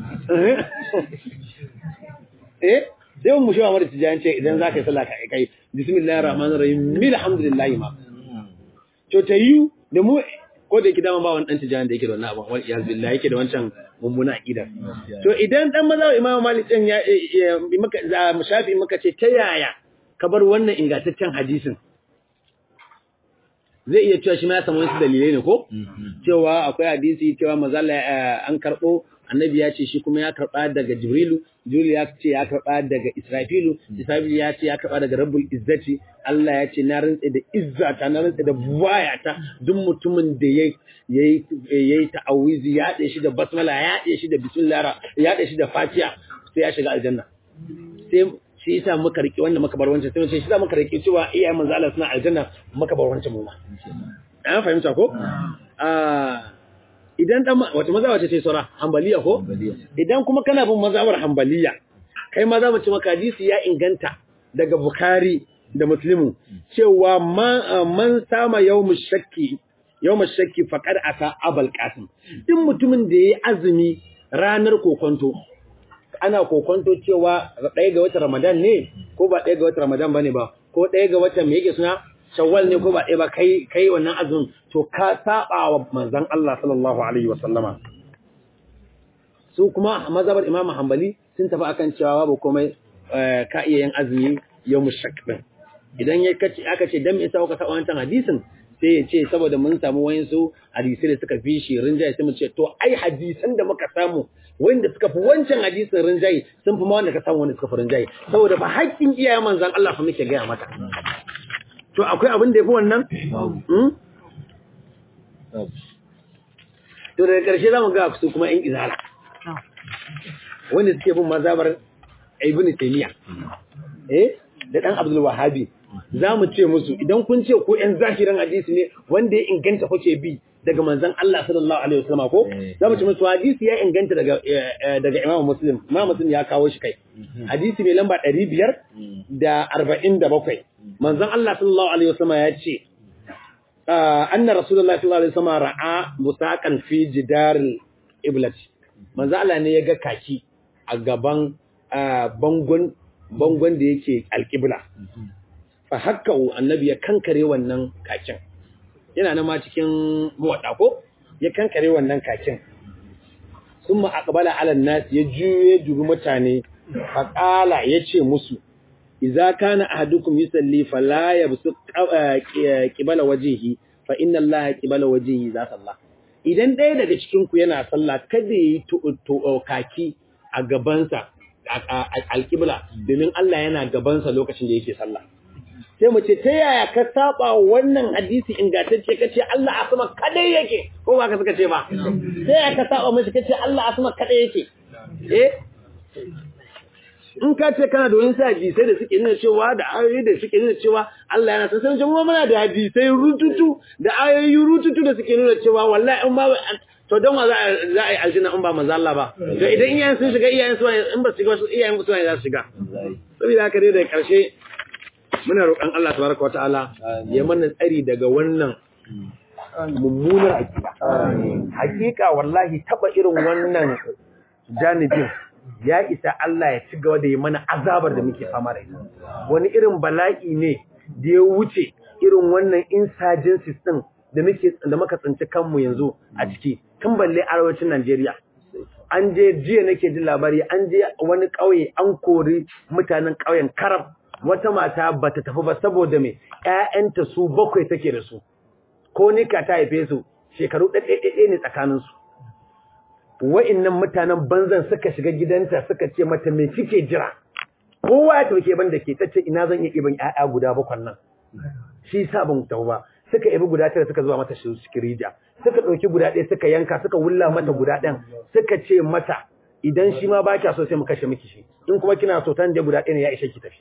eh sai mu shi Muhammad tijani ce idan zaka yi sallah ka kai bismillahir rahmanir rahim alhamdulillah ma to ta yi da mu ko da yake dama ba wani dan tijani da yake da wannan abin wal iyaz billahi yake da wancan mummuna aqida to idan dan maza Imam Malik din ya maka za mu shafi maka ce ta yaya ka bar wannan ingantaccen hadisin zai iya cewa shi ma ya samu wasu dalilai ne ko cewa akwai hadisi cewa mazalla an karbo annabi ya ce shi kuma ya karba daga jibrilu jibrilu ya ce ya karba daga israfilu israfilu ya ce ya karba daga rabbul izzati Allah ya ce na rantsa da izzata na rantsa da buwayata duk mutumin da yayi yayi yayi ta'awizi ya haɗe shi da basmala ya haɗe shi da bismillah ya haɗe shi da fatiha sai ya shiga aljanna sai shi yasa muka riki wannan muka bar wancan sai mu ce shi yasa muka riki cewa iyayen manzo Allah suna aljanna muka bar wancan mu ma an fahimta ko ah idan dan wata mazhaba ce sai saura hanbaliya ko idan kuma kana bin mazhabar hanbaliya kai ma za mu ci maka hadisi ya inganta daga bukhari da muslimu cewa man sama yawmu shakki yawmu shakki faqad ata abul qasim din mutumin da yayi azumi ranar kokonto ana kokonto cewa ɗaya ga watan ramadan ne ko ba ɗaya ga watan ramadan bane ba ko ɗaya ga watan me yake suna shawwal ne ko ba ɗaya ba kai kai wannan azumin to ka saba wa manzon Allah sallallahu alaihi wasallama su kuma mazhabar Imam Hanbali sun tafi akan cewa babu komai ka iya yin azumi yawmu shak din idan ya kace aka ce dan me yasa kuka saba wancan hadisin sai ya ce saboda mun samu wayansu hadisi da suka fi shi rinjaye sai mu ce to ai hadisan da muka samu wanda suka fi wancan hadisin rinjaye sun fi ma wanda ka samu wanda suka fi rinjaye saboda ba haƙƙin iyayen manzon Allah fa muke gaya mata to akwai abin da ya fi wannan? To daga ƙarshe za mu ga su kuma ‘yan izala, wanda suke bin mazabar Ibn Taymiya, eh, da ɗan Abdul Wahabi, za mu ce musu idan kun ce ko ‘yan zahiran hadisi ne wanda ya inganta kuke bi daga manzan Allah sallallahu Alaihi wasallama ko? Za mu ce musu hadisi ya inganta daga daga Imam Muslim, Imam Muslim ya kawo shi kai. Hadisi mai lamba ɗari biyar da arba'in da bakwai. manzon Allah sallallahu alaihi wasallam ya ce anna rasulullahi sallallahu alaihi wasallam ra'a musaqan fi jidaril iblat manzon Allah ne ya ga kaki a gaban bangon bangon da yake alqibla fa hakka annabi ya kankare wannan kakin yana nan ma cikin muwadda ko ya kankare wannan kakin summa aqbala ala nas ya juye dubi mutane fa qala yace musu idza kana ahadukum yusalli fala yabsu qibala wajhihi fa inna allaha qibala wajhihi za sallah idan ɗaya daga cikin ku yana sallah kada yi kaki a gabansa alqibla domin Allah yana gabansa lokacin da yake sallah sai mu ce ta yaya ka saba wannan hadisi ingantacce kace Allah a sama kadai yake ko ba ka suka ce ba ta yaya ka saba mishi kace Allah a sama kadai yake eh in ka ce kana da wani hadisai da suke nuna cewa da ayoyi da suke nuna cewa Allah yana san sai kuma muna da hadisai rututu da ayoyi rututu da suke nuna cewa wallahi in ba to don wa za a yi aljanna in ba manzo Allah ba to idan iyayen sun shiga iyayen su in ba su shiga iyayen su ne za su shiga saboda haka dai da karshe muna roƙon Allah tabaraka wa ta'ala ya mana tsari daga wannan mummunar akida hakika wallahi taba irin wannan janibin ya isa Allah ya ci gaba da yi mana azabar da muke fama da ita wani irin bala'i ne da ya wuce irin wannan insurgencies din da muke da muka tsinci kanmu yanzu a ciki tun balle arewacin Najeriya an je jiya nake jin labari an je wani ƙauye an kori mutanen ƙauyen Karab wata mata bata tafi ba saboda me ƴaƴanta su bakwai take da su ko nika ta haife su shekaru ɗaiɗaiɗaiɗai ne tsakaninsu wa'innan mutanen banzan suka shiga gidanta suka ce mata me kike jira kowa ya tauke ban da ke tace ina zan iya iban ƴaƴa guda bakwan nan shi sa ban tafi ba suka ibi guda tara suka zuwa mata shi rija suka ɗauki guda ɗaya suka yanka suka wulla mata guda ɗayan suka ce mata idan shi ma ba kya so sai mu kashe miki shi in kuma kina so tan je guda ɗaya ne ya ishe ki tafi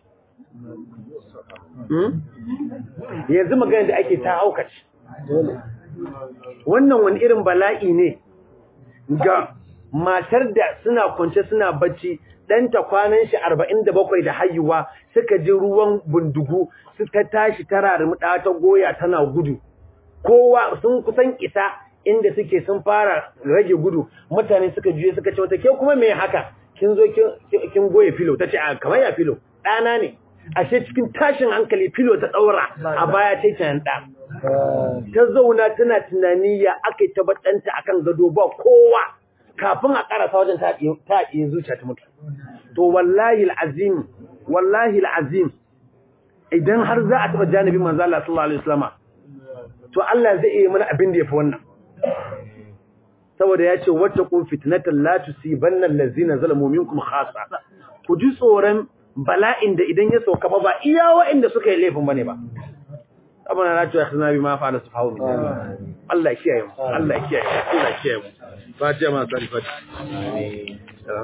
yanzu magana da ake ta haukace wannan wani irin bala'i ne ga matar da suna kwance suna bacci ɗanta kwanan shi arba'in da bakwai da haihuwa suka ji ruwan bundugu suka tashi tara da ta goya tana gudu kowa sun kusan isa inda suke sun fara rage gudu mutane suka juye suka ce wata ke kuma me haka kin zo kin goye filo ta ce a kamar ya filo ɗana ne ashe cikin tashin hankali filo ta ɗaura a baya ta yi ɗa ta zauna tana tunani ya aka yi tabbatanta a kan gado ba kowa kafin a ƙarasa wajen ta iya zuciya ta mutu to wallahi al'azim wallahi al'azim idan har za a taɓa janibin manzo Allah sallallahu alaihi wasallam to Allah zai iya mana abin da yafi wannan saboda ya ce wattaqu fitnatan la tusibanna allazina zalamu minkum khassa ku ji tsoron bala'in da idan ya sauka ba iya waɗanda suka yi laifin bane ba abana na ce akhna bi ma fa'ala sufahu min Allah ya kiyaye mu Allah ya kiyaye mu Allah ya kiyaye mu fatiha ma sari fatiha amin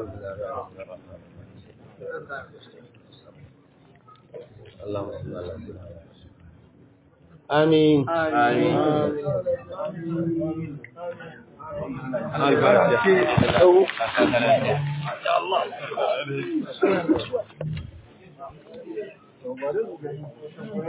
اللهم صل على سيدنا آمين آمين الفاتحة